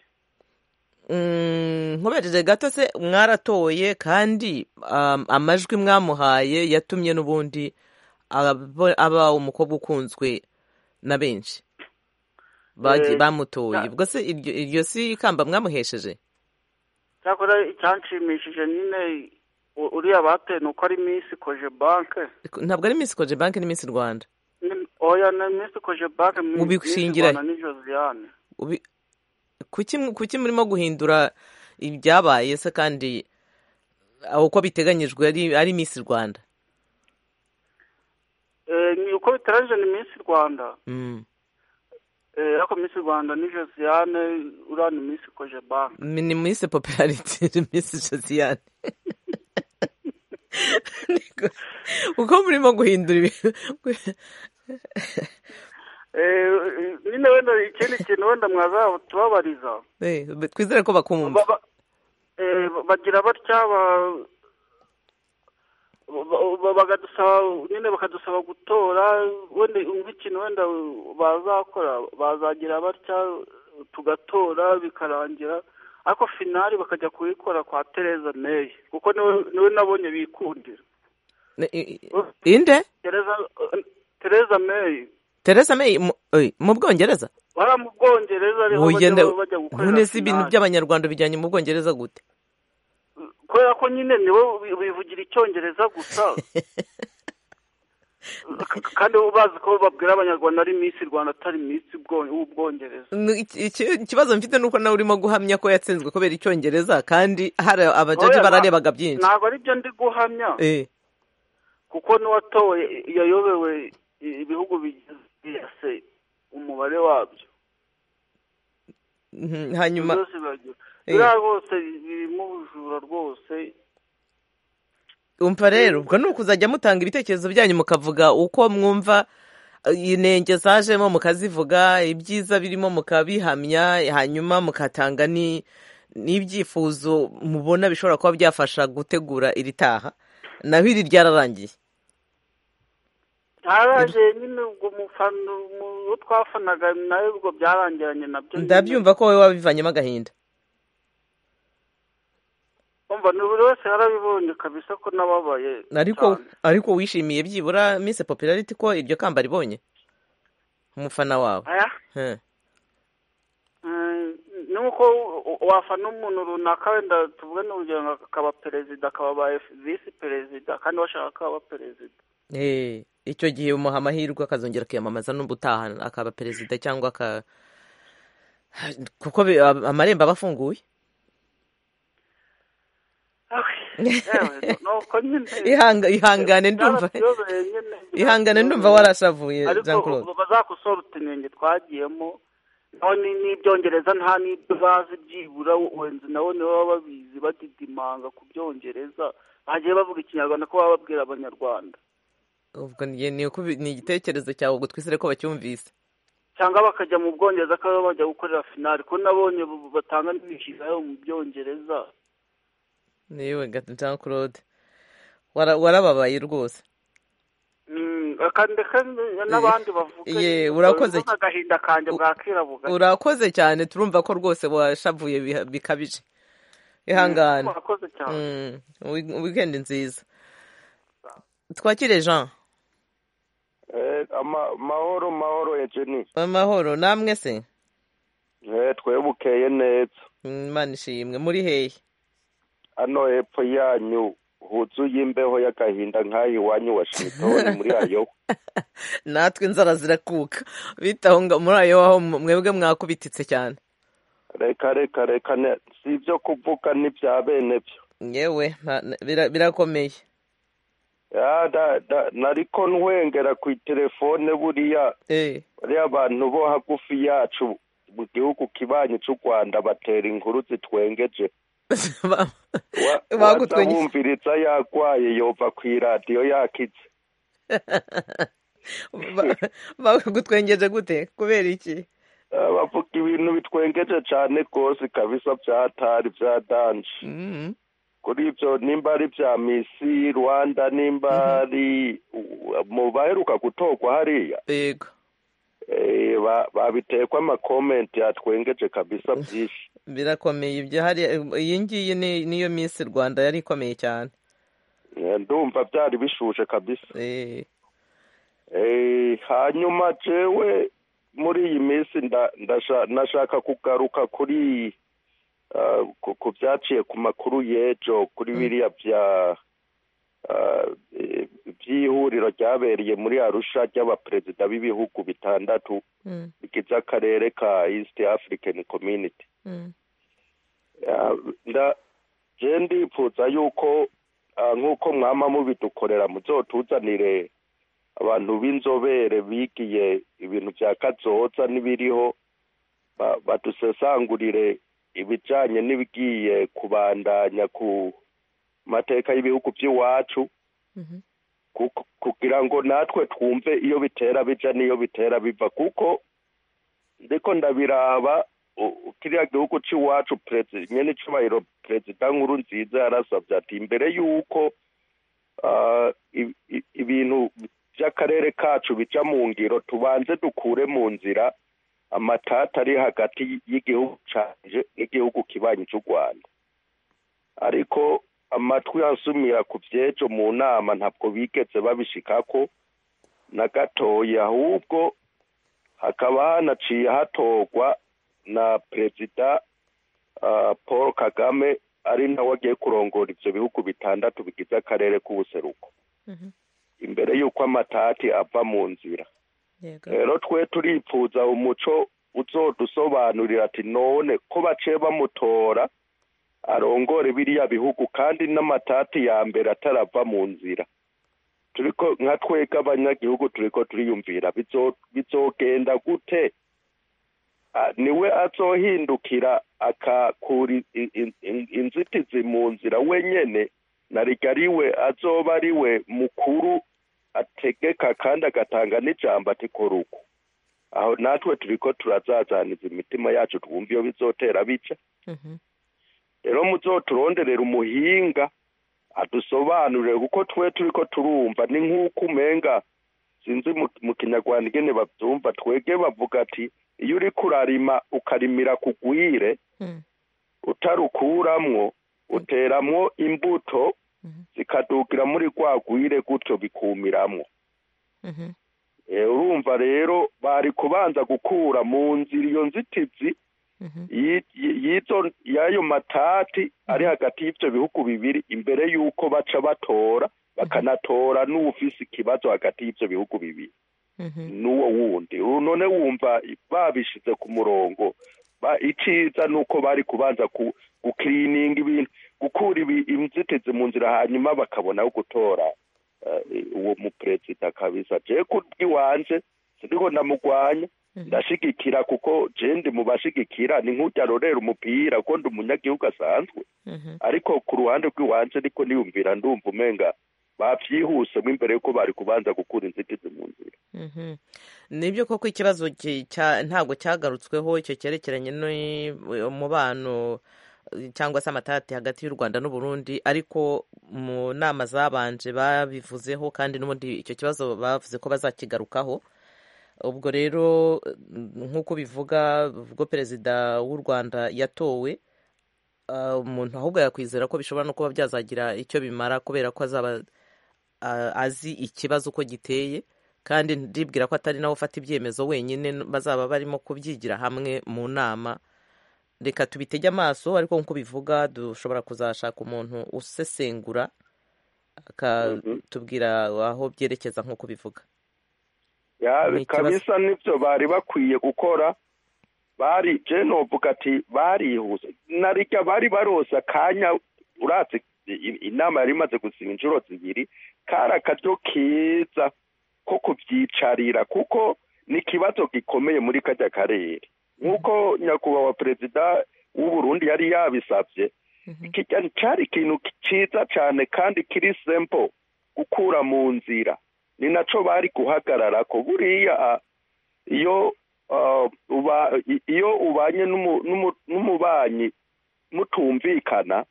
Mm, nkomereje gato se mwaratoye kandi um, amajwi mwamuhaye yatumye n'ubundi aba aba umukobwa ukunzwe na benshi bagiye Eh, bamutoye na- ubwo se iryo iryo si ikamba mwamuhesheje cyakora icyanshimishije nyine u- uriya bateye ni uko ari minsi koje banke ntabwo ari miss koje banki ni miss rwanda Ni- oya ni minsi koje banke mu Ubishingira he? ni josiane Ubi- kuki mu- kuki murimo guhindura ibyabaye se kandi aho uko biteganyijwe ari ari miss rwanda Eh, ni uko bitaranije ni minsi rwanda Mm. Eh, ariko minsi rwanda ni josiane uriya ni minsi koje banke ni miss popularity miss josiane uko murimo guhindura ibintu Eh, nyine wenda ikindi kintu wenda mwazatubabariza Eh, twizere ko bakumva Ba- ba- eh, bagira batya ba- ba- ba- bakadusaba nyine bakadusaba gutora wenda nk'ikintu wenda bazakora bazagira batya tugatora bikarangira ariko finali bakajya kuyikora kwa Theresa May kuko niwe niwe nabonye bikundira Ne- i- i- inde Theresa Theresa May teresa may mu- oy, mu bwongereza bara mu Bwongereza ariho bajya Ugenda- bajya gukorera none si ibintu finali. by'abanyarwanda bijyanye mu bwongereza gute kubera ko nyine niwe wi- wivugira icyongereza gusa K- kandi uba ubazi ko babwira abanyarwanda ari minsi rwanda atari minsi w'ubwongereza Ni iki- iki- ikibazo mfite nuko nawe urimo guhamya ko yatsinzwe kubera icyongereza kandi hari abajaji Oya, nta- bararebaga byinshi ntabwo ari byo ndi guhamya Eh, kuko n'uwatowe yayobewe i- ibihugu bigize umubare wabyo mhm, hanyuma byose biragira Eh. biriya rwose birimo ubujura rwose umva rero ubwo ni ukuzajya mutanga ibitekerezo byanyu mukavuga uko mwumva inenge zajemo mukazivuga ibyiza birimo mukabihamya hanyuma mukatanga ni n'ibyifuzo mubona bishobora kuba byafasha gutegura iri taha naho iri ryararangiye ntaraje nyine ubwo umufana uwo twafanaga nawe ubwo byarangiranye nabyo nyine. ndabyumva ko wowe wabivanyemo agahinda Umva, ni buri wese yarabibonye kabisa ko nababaye ariko ariko wishimiye byibura Miss Popularity ko iryo kamba ribonye umufana wawe aya He. Mm, ni uko wafana umuntu runaka wenda tuvuge n'urugero nka- akaba perezida akaba ba visi perezida kandi washaka ko aba perezida Eh, icyo gihe umuha amahirwe akazongera kwiyamamaza n'ubu utaha akaba perezida cyangwa aka kuko bi- amarembo aba afunguye yewe ni uko nyine Ihanga- ihangane ndumva Byaratuyoboye nyine, ihangane ndumva byaratuyoboye. warashavuye jean ariko claude bazakosorute inenge twagiyemo naho ni- n'ibyongereza nta n'ibyo bazi byibura wenzi nawe nibo baba babizi badidimanga ku byongereza bagiye bavuga ikinyarwanda ko baba babwira abanyarwanda ubwo ni ni uko bi- ni igitekerezo cyawe ubwo twisire ko bacyumvise cyangwa bakajya mu bwongereza ko baba bajya gukorera finali ko nabonye bu- batanga n'imishinga yo mu byongereza niwe ga- jean claude Wara- warababaye rwose Mm, kandi reka n- n'abandi bavuga Ye, urakoze Urumva agahinda kanjye bwakira bugacya urakoze cyane turumva ko rwose washavuye biha- bikabije ihangane murakoze cyane Mm, wi- weekend nziza twakire jean Eh, ama- mahoro mahoro ejeni amahoro namwe se Eh, twebukeye neza Mm, imana ishimwe muri hehe ano hepfo yanyu huzuye imbeho y'agahinda nk'ayo iwanyu wa shimitoni muri ayo natwe inzara zirakuka bitaho ngo muri ayo aho mwebwe mwakubititse cyane reka reka reka ne- si ibyo kuvuga n'ibya bene byo yewe nta- bira- birakomeye Ya, da- da- nariko ntwengera ku itelefone buriya Eh, bariya abantu bo hagufi yacu mu gihugu kibanyi cy'u rwanda batera inkuru zitwengeje ba- Wa- waza Bagutwengeje. wumviriza yagwaye yova ku iradiyo yakitse ba- bagutwengeje gute kubera iki Ah, bavuga ibintu bitwengeje cyane rwose kabisa bya hatari bya danje Mm, kuri ibyo nimba ari ibya misi rwanda nimba ari mu baheruka gutorwa hariya yego eh, ba- babitekwa amakomenti yatwengeje kabisa byinshi birakomeye ibyo hari iyi ngiyi ni- niyo miss rwanda yari ikomeye cyane Eh, ndumva byari bishushe kabisa Eh, Eh, hanyuma jewe muri iyi minsi nda- ndasha- ndashaka kugaruka kuri ah, ku- ku byaciye ku makuru y'ejo kuri biriya bya ah, eh, by'ihuriro ryabereye muri arusha ry'abaperezida b'ibihugu bitandatu mm, bigize akarere ka east african community mm. Ah, nda- je ndifuza yuko ah, nk'uko mwama mubidukorera muzotuzanire abantu b'inzobere bigiye ibintu bya kazoza n'ibiriho ba- badusesangurire ibijanye n'ibigiye kubandanya ku mateka y'ibihugu by'iwacu Mhm. kuko- kugira ngo natwe twumve iyo bitera bija n'iyo bitera biva kuko ndiko ndabiraba u- u- kiriya gihugu c'iwacu perezi- nyene icubahiro perezida nkuru nziza yarasavye ati imbere y'uko ah, i- i- ibintu by'akarere kacu bija mu ngiro tubanze dukure mu nzira amatata ari hagati y'igihugu canje n'igihugu kibanyi c'u rwanda ariko amatwi yansumira ku vy'ejo mu nama ntabwo bigeze babishikako na gatoya ahubwo hakaba hanaciye hatorwa na perezida ah, paul kagame ari nawe agiye kurongora ivyo bihugu bitandatu bigize akarere k'ubuseruko Mhm. imbere y'uko amatati ava mu nzira Yego. rero twe turipfuza umuco uzodusobanurira ati none ko baciye bamutora arongore biriya bihugu kandi n'amatati ya mbere atarava mu nzira turiko nka twebwe abanyagihugu turiko turiyumvira bizo- bizogenda gute Ah, niwe azohindukira akakura i- i- i- in- inzitizi mu nzira wenyene na rigariwe azoba ariwe mukuru ategeka kandi agatanga n'ijambo ati kora uku aho natwe turiko turazazaniza imitima yacu twumva iyo bizotera bica rero muzoturonderera umuhinga adusobanurire kuko twe turiko turumva ni nk'uko umenga sinzi mu- mu kinyarwanda ingene bavyumva twege bavuga ati iyo uriko urarima ukarimira kugwire utarukuramwo uteramwo imbuto zikadugira muri rwa gwire gutyo bikumiramwo Eh, urumva rero bari kubanza gukura mu nzira iyo nzitizi yi- yi- y'izo y'ayo matati ari hagati y'ivyo bihugu bibiri imbere y'uko baca batora bakanatora n'uwufise ikibazo hagati y'ivyo bihugu bibiri n'uwo wundi ubu none wumva babishize ku murongo ba- iciza nuko bari kubanza ku- gukirininga ibintu gukura ibi- inzitizi mu nzira hanyuma bakabonaho gutora eh, uwo muperezida kabisa je kubwiwanje sindiko ndamugwanya ndashigikira kuko je ndi mu bashigikira ni nk'urya rorera umupira kuko ndi umunyagihugu asanzwe ariko ku ruhande rw'iwanje niko niyumvira ndumva umenga bavyihusemo imbere yuko bari kubanza gukura inzitizi mu nzira Mhm. nibyo koko ikibazo ki- cya- ntabwo cyagarutsweho icyo cyerekeranye n'umubano eh, cyangwa se amatati hagati y'u rwanda n'uburundi ariko mu nama zabanje babivuzeho kandi n'ubundi icyo kibazo bavuze ko bazakigarukaho ubwo rero mm, nk'uko bivuga ubwo perezida w'u rwanda yatowe ah, umuntu ahubwo yakwizera ko bishobora no kuba byazagira icyo bimara kubera ko azaba ah, azi ikibazo uko giteye kandi ndibwira ko atari nawe ufata ibyemezo wenyine bazaba barimo kubyigira hamwe mu nama reka tubitege amaso ariko nk'uko bivuga dushobora kuzashaka umuntu usesengura akatubwira aho byerekeza nk'uko bivuga ya Ni ikibazo. kabisa nibyo bari bakwiye gukora bari je novuga ati barihuse narirya bari barose akanya uratse inama yari imaze gusiba inshuro zibiri kari akaryo keza ko kubyicarira kuko ni ikibazo gikomeye muri kajya karere nk'uko nyakubahwa perezida w'u Burundi yari yabisabye kijya cyari ikintu cyiza cyane kandi kiri simple gukura mu nzira ni naco bari guhagarara ko buriya ah, iyo ah, uba i- iyo ubanye n'umu- n'umu- n'umubanyi mutumvikana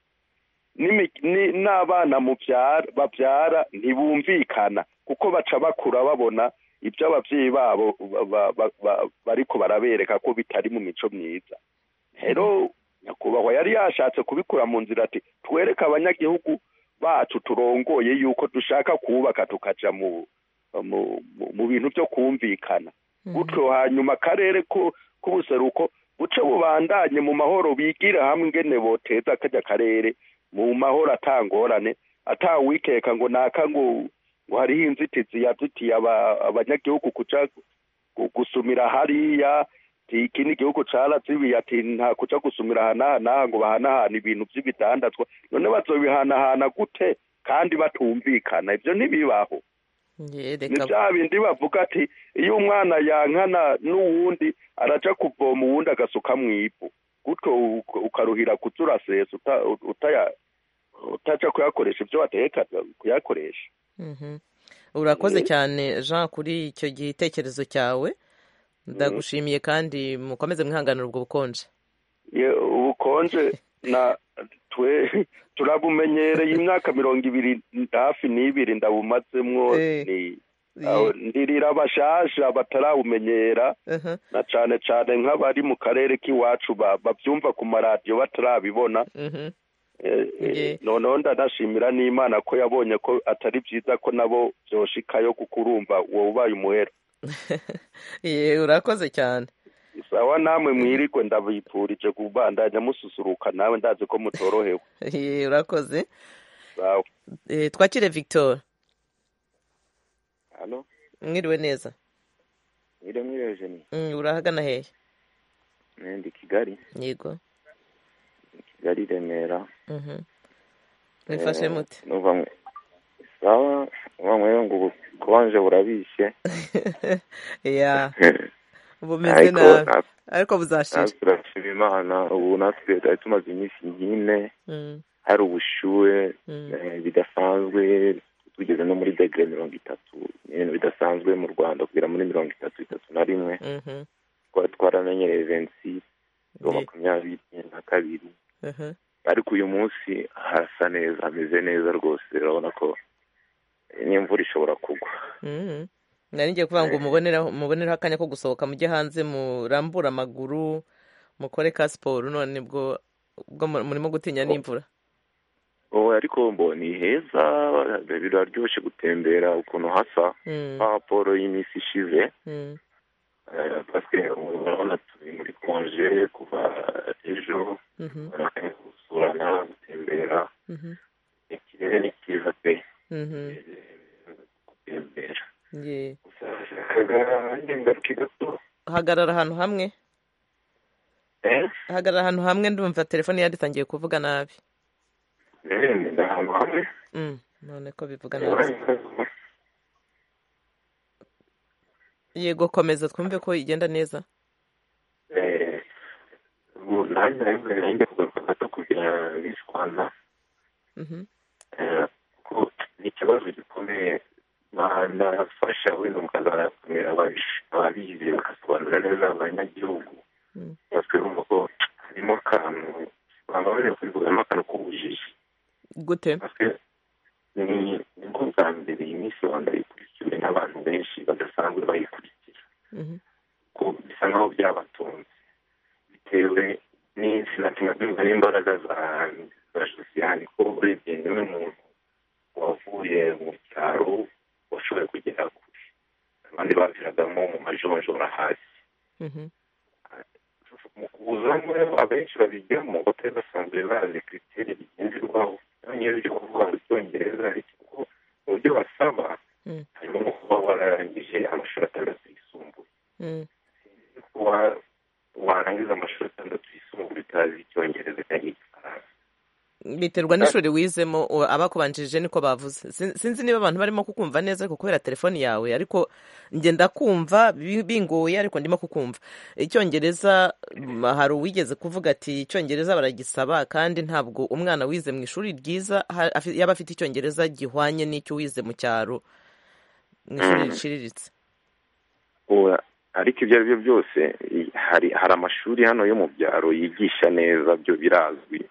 n'imi- ni- n'abana mubyara babyara ntibumvikana kuko baca bakura babona ibyo ababyeyi babo ba- ba- ba- ba- bariko barabereka ko bitari mu mico myiza rero nyakubahwa yari yashatse kubikura mu nzira ati twereke abanyagihugu bacu turongoye yuko dushaka kubaka tukaja mu mu, mu, mu bintu byo kumvikana gutyo hanyuma akarere ku- k'ubuseruko buce bubandanye mu mahoro bigire hamwe ingene boteza kajya karere mu mahoro atangorane atawikeka ngo naka ngo ngo hariho inzitizi yazitiye aba- abanyagihugu kuja gu- gusumira hariya ti iki ni igihugu carazibiye ati nta kuja gusumira ahanahanaha ngo bahanahana ibintu vy'ibidandazwa none bazobihanahana gute kandi batumvikana ivyo ntibibaho Ye, ni reka bya bindi bavuga ati iyo umwana yankana n'uwundi araja kuvoma uwundi agasuka mu ivu gutyo u- ukaruhira kuza urasesa uta- utaya- utaja kuyakoresha ibyo wategeka kuyakoresha Mhm. urakoze Eh. cyane jean kuri icyo gitekerezo cyawe ndagushimiye kandi mukomeze mwihanganira ubwo bukonje Ye- ubukonje na twe turabumenyereye imyaka mirongo ibiri hafi n'ibiri ndabumazemwo ni aho ndirira abashasha batarawumenyera Mhm. na cane cane nk'abari mu karere k'iwacu ba- bavyumva ku maradiyo batarabibona Mhm. Eh, eh, Ye. noneho ndanashimira n'imana ko yabonye ko atari vyiza ko nabo vyoshikayo kuko urumva wowe ubaye umuhera Ye, urakoze cyane sawa namwe mwirigwe ndabipfurije kubandanya mususuruka nawe ndazi ko mutorohewe Ye, urakoze sawa Eh, twakire victor Halo, mwiriwe neza mwiriwe mwiriwe Jenny. Mm, urahagana hehe Eh, Ndi Kigali, yego Kigali Remera. Mhm. mwifashe Eh, mute numva mwe sawa, numva mwe ngo ubukonje burabishe. ya bumeze Ariko nabi na- ariko buzashira natwe turashima Imana ubu natwe twari tumaze iminsi nk'ine Mm, hari ubushuhe mm. eh, bidasanzwe bigeze no muri degere mirongo itatu ni ibintu bidasanzwe mu rwanda kugera muri mirongo itatu itatu na rimwe Mhm. twari twaramenyereye vensi makumyabiri na kabiri Mhm. ariko uyu munsi harasa neza hameze neza rwose urabona ko n'imvura ishobora kugwa Mhm. nari ngiye kuvuga ngo muboneraho muboneraho akanya ko gusohoka mujye hanze murambure amaguru mukore ka siporo none bwo ubwo mu- murimo gutinya n'imvura oya ariko mbo ni heza biraryoshye gutembera ukuntu hasa Mm. nka raporo y'iminsi ishize Mm. eh, parce que urabona turi muri konje kuva ejo Mhm. urakanya gusurana gutembera Mhm. ikirere ni cyiza pe Mhm. gutembera Ye. ingaruka gato hagarara ahantu hamwe eh hagarara ahantu hamwe ndumva telefone yanditangiye kuvuga nabi eh, ni ahantu hamwe Mm, none ko bivuga nabi yego komeza twumve ko igenda neza eh, ubu nanjye nanjye nanjye kugaruka gato kugira bishwana Mhm. ko ni ikibazo gikomeye banafasha wenda mukazakomera ababizi bakasobanurira neza abanyagihugu Mm. natwe urumva ko harimo akantu baba bari kurivugamo akantu k'ubujiji gute ni ni bwo bwa mbere iyi minsi rwanda ikurikiwe n'abantu benshi badasanzwe bayikurikira Mhm. ko bisa nk'aho byabatunze bitewe n'insina tunabyumva n'imbaraga za za sosiyali ko urebye niwe muntu wavuye mu cyaro washoboye kugera kure abandi baviragamo mu majonjora hasi Mhm. mu kuzamo abenshi babijyamo batari basanzwe bazi kiriteri bigenderwaho n'iyo byo kuvuga mu cyongereza ariko mu byo basaba Mm. harimo no kuba wararangije amashuri atandatu yisumbuye Mm. kuba warangiza amashuri atandatu yisumbuye utazi icyongereza cyangwa igifaransa biterwa n'ishuri wizemo u- abakubanjirije niko bavuze Sin- sinzi niba abantu barimo kukumva neza ariko kubera telefoni yawe ariko njye ndakumva bi- bingoye ariko ndimo kukumva icyongereza m, hari uwigeze kuvuga ati icyongereza baragisaba kandi ntabwo umwana wize mu ishuri ryiza ha- afi- yaba afite icyongereza gihwanye n'icyo wize mu cyaro mu ishuri Mm. riciriritse Oya, ariko ibyo ari byo byose i- hari hari amashuri hano yo mu byaro yigisha neza byo birazwi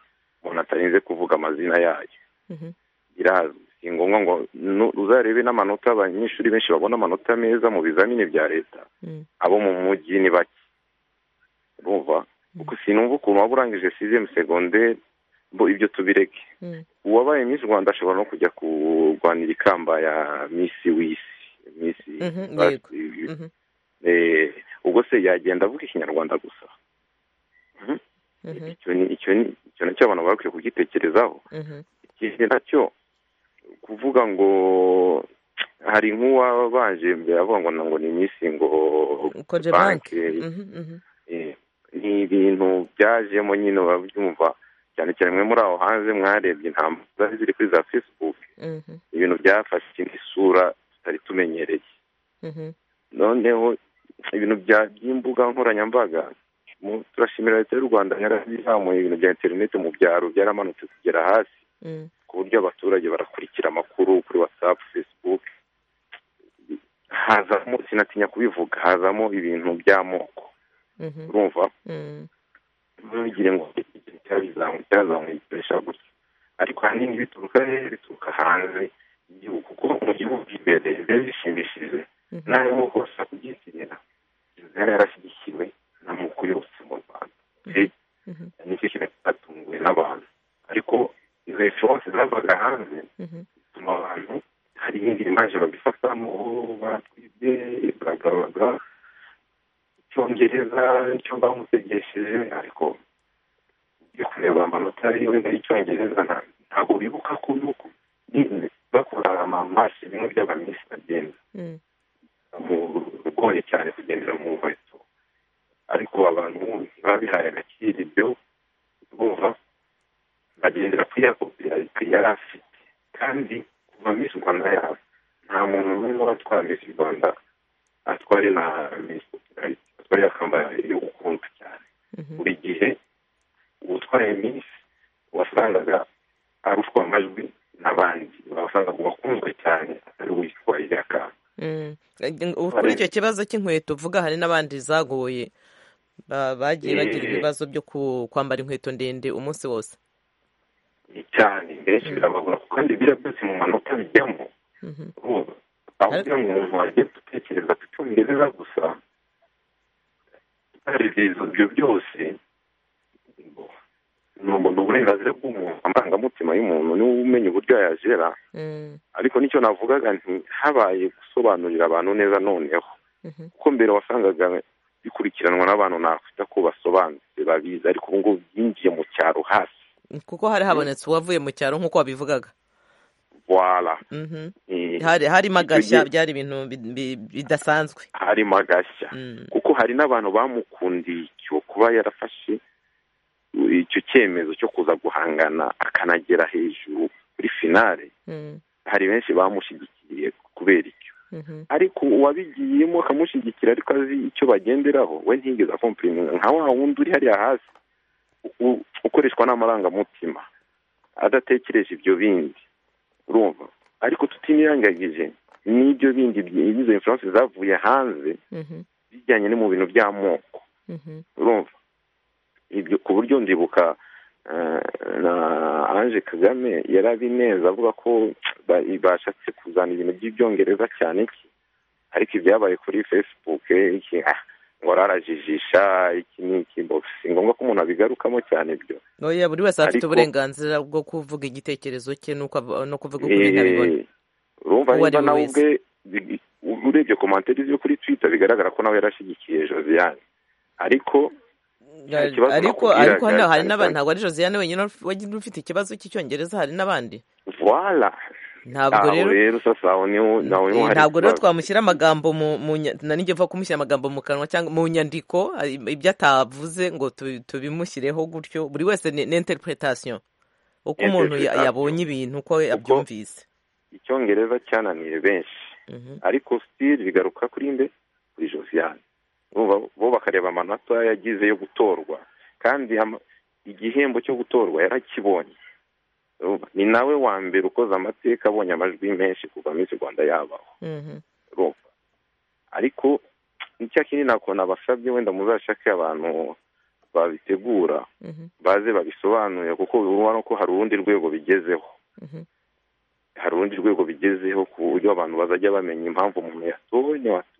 umuntu atarinze kuvuga amazina yayo Mhm. birazwi si ngombwa ngo nu- uzarebe n'amanota abanyeshuri benshi babona amanota meza mu bizamini bya leta Mm. abo mu mujyi ni bake urumva kuko sinumva ukuntu waba urangije sizemu segonderi bo ibyo tubireke Mm. uwabaye Miss Rwanda ashobora no kujya kurwanira ikamba ya Miss w'isi Miss Mhm, yego. Mhm. eh, ubwo se yagenda avuga ikinyarwanda gusa Mhm. icyo ni icyo ni icyo nacyo abantu bakwiye kugitekerezaho Mhm. ikindi nacyo kuvuga ngo hari nk'uwabanje mbere avuga ngo na- ngo ni Miss ngo koje banke banke Mhm, mhm. eh, ni ibintu byajemo nyine urabyumva cyane cyane mwe muri aho hanze mwarebye intambara zari ziri kuri za facebook Mhm, ibintu byafashe indi sura tutari tumenyereye mhm. noneho ibintu bya by'imbuga nkoranyambaga mu- turashimira leta y'u rwanda yarabizamuye ibintu bya interineti mu byaro byaramanutse kugera hasi Mm. ku buryo abaturage barakurikira amakuru kuri whatsapp facebook hazamo sinatinya kubivuga hazamo ibintu by'amoko Mhm. urumva Mm. ntugire ngo cyabizamuye cyazamuye gikoresha gutya ariko ahanini bituruka he bituruka hanze y'igihugu kuko mu gihugu imbere biba bishimishije n'aho hose kubyitirira yari yarashyigikiwe n'amoko yose mu rwanda Eh, nicyo kintu cyatunguwe n'abantu ariko izo influence zavaga hanze zituma abantu hari ibindi bimaje babifatamo "Oh, batwibye bla bla bla bla icyongereza nicyo bamutegesheje ariko yo kureba amanota wenda y'icyongereza nta- ntabwo bibuka ko nuko ni- bakora amamasi bimwe by'abamisi bagenda Mm. bigoye cyane kugendera mu nkweto ariko abantu ntibabihaye agaciro ibyo bumva bagendera ku yakopera yari afite kandi kuva misi rwanda yabo nta muntu n'umwe watwara misi rwanda atware na misi atware akamba yo gukunda cyane buri gihe utwaye misi wasangaga arushwa amajwi n'abandi wasangaga uwakunzwe cyane kuri icyo kibazo cy'inkweto uvuga hari n'abandi zagoye ba- bagiye bagira Eh. ibibazo byo ku- kwambara inkweto ndende umunsi wose cyane benshi birabagora kuko kandi biriya byose mu manota bijyamo urumva aho kugira ngo umuntu ajye gutekereza ku cyongereza gusa tutarevye izo- ibyo byose ngo ni umuntu uburenganzira bw'umuntu amarangamutima y'umuntu niwe umenya uburyo yayagera ariko nicyo navugaga nti habaye gusobanurira abantu neza noneho kuko mbere wasangaga bikurikiranwa n'abantu nakwita ko basobanutse babizi ariko ubu ngubu byinjiye mu cyaro hasi kuko hari habonetse uwavuye mu cyaro nk'uko wabivugaga wala Mhm. Eh, hari harimo icyo agashya gihe- byari ibintu bi- bi- bidasanzwe harimo agashya kuko hari n'abantu bamukundiye icyo kuba yarafashe icyo cyemezo cyo kuza guhangana akanagera hejuru kuri finale Mm, hari benshi bamushyigikiye kubera icyo mhm. ariko uwabigiyemo akamushyigikira ariko azi icyo bagenderaho we ntigeze akompiriminga nka wa wundi uri hariya hasi u- ukoreshwa n'amarangamutima adatekereje ibyo bindi urumva ariko tutinirangagije n'ibyo bindi byi- izo influence zavuye hanze Mhm, bijyanye no mu bintu by'amoko mhm. urumva ibyo ku buryo ndibuka eh, na ange kagame yari abineza avuga ko ba- bashatse kuzana ibintu by'ibyongereza cyane iki ariko ibyabaye kuri facebook eh, iki ah, ngo rarajijisha iki ni iki mbona si ngombwa ko umuntu abigarukamo cyane ibyo oya buri wese afite Ariko- uburenganzira bwo kuvuga igitekerezo cye n'uko av- no kuvuga uko ibintu abibona Eh, urumva Uwo ari niba we nawe wese. ubwe bi- u- urebye komantere zo kuri twitter bigaragara ko nawe yarashyigikiye josiane ariko cya kibazo ariko nakubwiraga ariko hano hari cyane n'abandi cyane- ntabwo ari josiane wenyine uf- wenyine ufite ikibazo cy'icyongereza hari n'abandi voila ntabwo aho rero rero sasa aho niho nawe niho Eh, hari ntabwo rero ikibazo twamushyira amagambo mu mu nya- na nijye mva kumushyira amagambo mu kanwa cyangwa mu nyandiko ah, ibyo atavuze ngo tubi- tubimushyireho gutyo buri wese ni interpretation uko umuntu ya- Interpretation. yabonye ibintu uko abyumvise icyongereza cyananiye benshi ariko still bigaruka kuri nde kuri josiane Urumva, bo bakareba amanota yagize yo gutorwa kandi ama- igihembo cyo gutorwa yarakibonye Urumva, ni nawe wa mbere ukoze amateka abonye amajwi menshi kuva minsi rwanda yabaho Mhm. urumva ariko nicya kindi nakona abasabye wenda muzashake abantu babitegura Mhm. baze babisobanure kuko urabona ko hari urundi rwego bigezeho Mhm. hari urundi rwego bigezeho ku buryo abantu bazajya bamenya impamvu umuntu yatowe n'iwatowe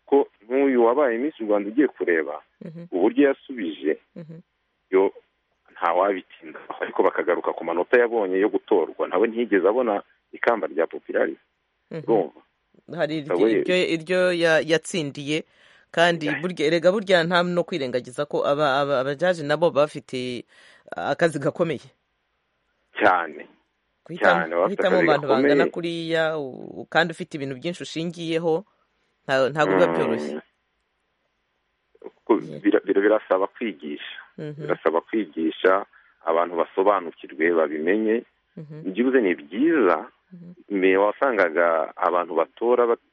ko nk'uyu wabaye minsi rwanda ugiye kureba Mhm. uburyo yasubije Mhm. yo ntawabitindaho ariko bakagaruka ku manota yabonye yo gutorwa nawe ntiyigeze abona ikamba rya popirari Mhm. urumva hari iryo- Nawe- iryo iryo ya- yatsindiye kandi burya erega burya nta no kwirengagiza ko aba- aba- abajaji nabo baba bafite ah, akazi gakomeye cyane guhitamo cyane baba bafite guhitamo mu akazi bantu bangana gakomeye kuriya u- kandi ufite ibintu byinshi ushingiyeho nta- ntabwo biba Mm. byoroshye Ko bira- bira- birasaba kwigisha Mhm. birasaba kwigisha abantu basobanukirwe babimenye Mhm. byibuze ni byiza mbere wasangaga abantu batora bat-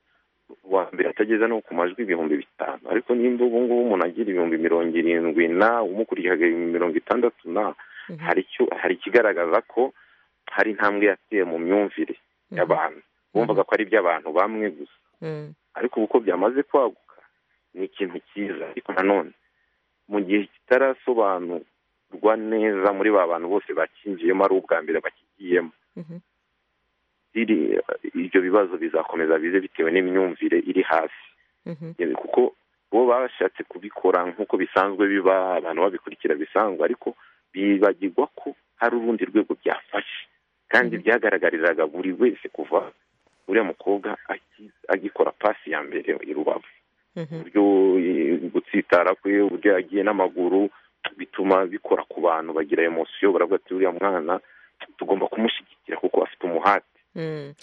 uwa mbere atageze no ku majwi ibihumbi bitanu ariko nimba ubu ngubu umuntu agira ibihumbi mirongo irindwi na umukurikiye mirongo itandatu na hari icyo hari ikigaragaza ko hari intambwe yateye mu myumvire y'abantu bumvaga ko ari iby'abantu bamwe gusa Mm. ariko ubu uko byamaze kwaguka ni ikintu cyiza ariko nanone mu gihe kitarasobanurwa neza muri ba bantu bose bakinjiyemo ari ubwa mbere bakigiyemo Mhm. iri ibyo bibazo bizakomeza bize bitewe n'imyumvire iri hasi Mhm. Eh, kuko bo bashatse kubikora nk'uko bisanzwe biba abantu babikurikira bisanzwe ariko bibagirwa ko hari urundi rwego byafashe kandi byagaragariraga buri wese kuva uriya mukobwa aki- agikora pasi ya mbere i rubavu Mhm. uburyo eh, gutsitara kwe uburyo yagiye n'amaguru bituma bikora ku bantu bagira emosiyo baravuga ati uriya mwana tugomba kumushyigikira kuko afite umuhate Mm. Ndi-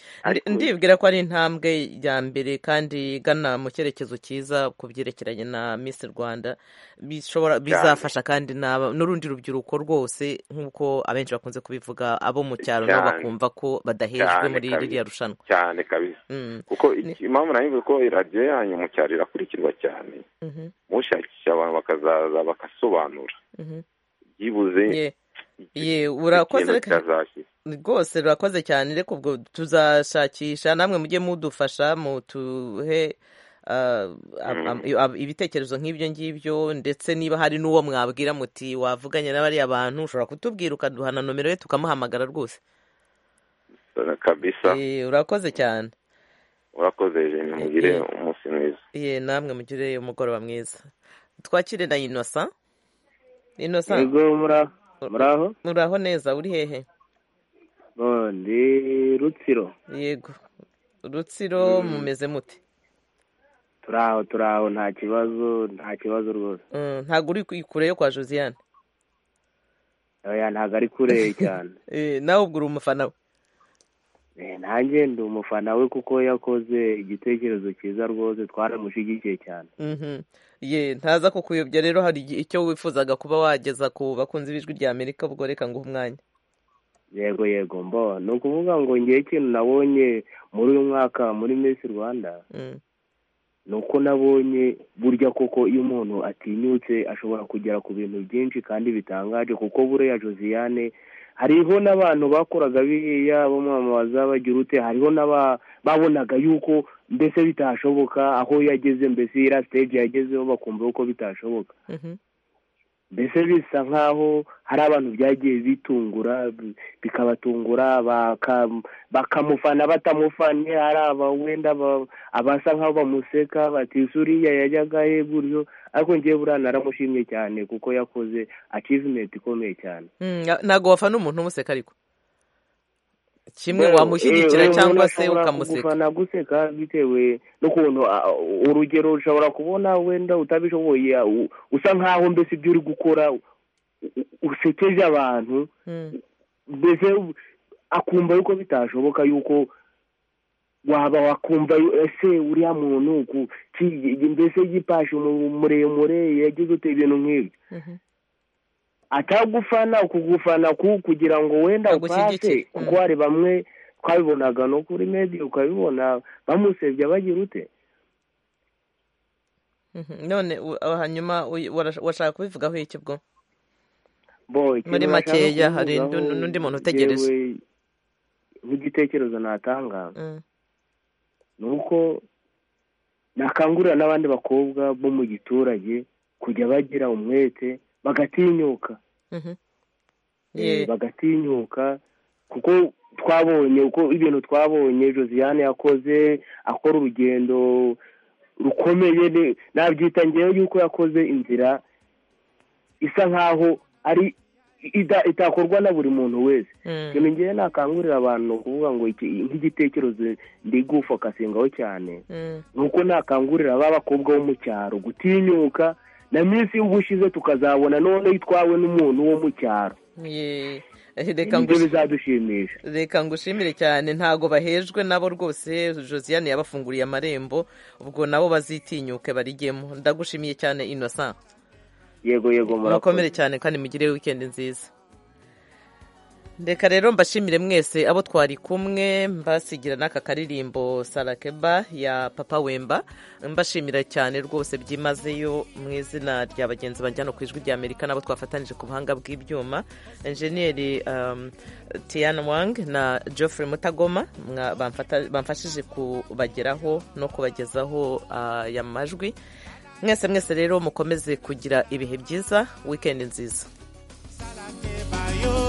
Ariko- ndibwira ko ari intambwe ya mbere kandi igana mu cyerekezo cyiza ku byerekeranye na Miss Rwanda bishobora bizafasha kandi n'aba- n'urundi rubyiruko rwose nk'uko abenshi bakunze kubivuga abo mu cyaro nabo Cyane. bakumva ko badahejwe cyane muri kabisa. ririya rushanwa cyane kabisa Mm. kuko iki- impamvu nayo ko radiyo yanyu mu cyaro irakurikirwa cyane Mhm. mushakisha abantu bakazaza bagasobanura Mhm. byibuze Ye. ye urakoze ikintu reka kitazashyira rwose rurakoze cyane reka ubwo tuzashakisha namwe mujye mudufasha mutuhe ah, ab- am- ab- ibitekerezo nk'ibyo ngibyo ndetse niba hari n'uwo mwabwira muti wavuganye n'abariya bantu ushobora kutubwira ukaduhana nomero ye tukamuhamagara rwose kabisa Eh, urakoze cyane urakoze jeni mugire umunsi mwiza ye namwe mugire umugoroba mwiza twakire na inosa inosa Yego mura- muraho muraho neza uri hehe Oh, ndi rutsiro yego rutsiro Mm. mumeze mute turi aho turi aho nta kibazo nta kibazo rwose Mm, ntabwo uri ku- kure yo kwa josiane oya ntabwo ari kure cyane Eh, nawe ubwo uri umufana we Eh, nanjye ndi umufana we kuko yakoze igitekerezo cyiza rwose twaramushyigikiye cyane Mhm. ye ntaza kukuyobya rero hari igihe- icyo wifuzaga kuba wageza ku bakunzi b'ijwi rya amerika ubwo reka nguhe umwanya yego yego mbo ni ukuvuga ngo ngewe ikintu nabonye muri uyu mwaka muri Miss rwanda Mm. ni uko nabonye burya koko iyo umuntu atinyutse ashobora kugera ku bintu byinshi kandi bitangaje kuko buriya josiane hariho n'abantu bakoraga biriya bamwamamaza bagira ute hariho n'aba babonaga yuko mbese bitashoboka aho yageze mbese iriya stage yagezeho bakumva yuko bitashoboka Mhm. mbese bisa nk'aho hari abantu byagiye bitungura bi- bikabatungura baka- bakamufana batamufanye hari aba wenda ba- abasa nk'aho bamuseka bati suriya yajyaga he gutyo ariko ngewe buriya naramushimye cyane kuko yakoze achievement ikomeye cyane Mm, na- ntabwo wafana umuntu umuseka ariko kimwe Well, wamushyigikira eh, eh, umuntu cyangwa se ashobora ukamuseka kugufana guseka bitewe n'ukuntu ah, urugero ushobora kubona wenda utabishoboye ah, u- usa nk'aho mbese ibyo uri gukora u- u- usekeje abantu Mm. mbese u- akumva yuko bitashoboka yuko waba wakumva yu- ese uriya muntu ku- ki- mbese yipashe umu- muremure yagize ute ibintu nk'ibyo Mhm. atagufana kugufana ku kugira ngo wenda Agushyigikire. upase kuko hari bamwe twabibonaga no kuri media ukabibona bamusebya bagira ute Mhm. none u- aho hanyuma uy- warasha- washaka kubivugaho iki ubwo bo muri ikintu nashaka makeya hari kubivugaho undi- n'undi muntu utegereje njyewe nk'igitekerezo natanga Mm. ni uko nakangurira n'abandi bakobwa bo mu giturage kujya bagira umwete bagatinyuka Mhm. Eh, ye bagatinyuka kuko twabonye uko ibintu twabonye josiane yakoze akora urugendo rukomeye ni- nabyita ngewe yuko yakoze inzira isa nkaho ari ida- itakorwa na buri muntu wese Mm. ikintu ngewe nakangurira abantu ni ukuvuga ngo iki- nk'igitekerezo ndi gufokasingaho cyane Mm. nuko nakangurira ba bakobwa bo mu cyaro gutinyuka na minsi y'ubushize tukazabona none itwawe n'umuntu wo mu cyaro ye Eh, reka nibyo ngushi bizadushimisha reka ngushimire cyane ntago bahejwe nabo rwose josiane yabafunguriye amarembo ubwo nabo bazitinyuke barijyemo ndagushimiye cyane innocent yego yego murakoze mukomere cyane kandi mugire wikendi nziza reka rero mbashimire mwese abo twari kumwe mbasigira n'aka karirimbo sarakeba ya papa wemba mbashimira cyane rwose byimazeyo mu izina rya bagenzi banjyana ku ijwi rya amerika n'abo twafatanije ku buhanga bw'ibyuma enjeniyeri um, tiana wang na geoffrey mutagoma mwa- bamfata- bamfashije kubageraho no kubagezaho ah, aya majwi mwese mwese rero mukomeze kugira ibihe byiza wikendi nziza Bayo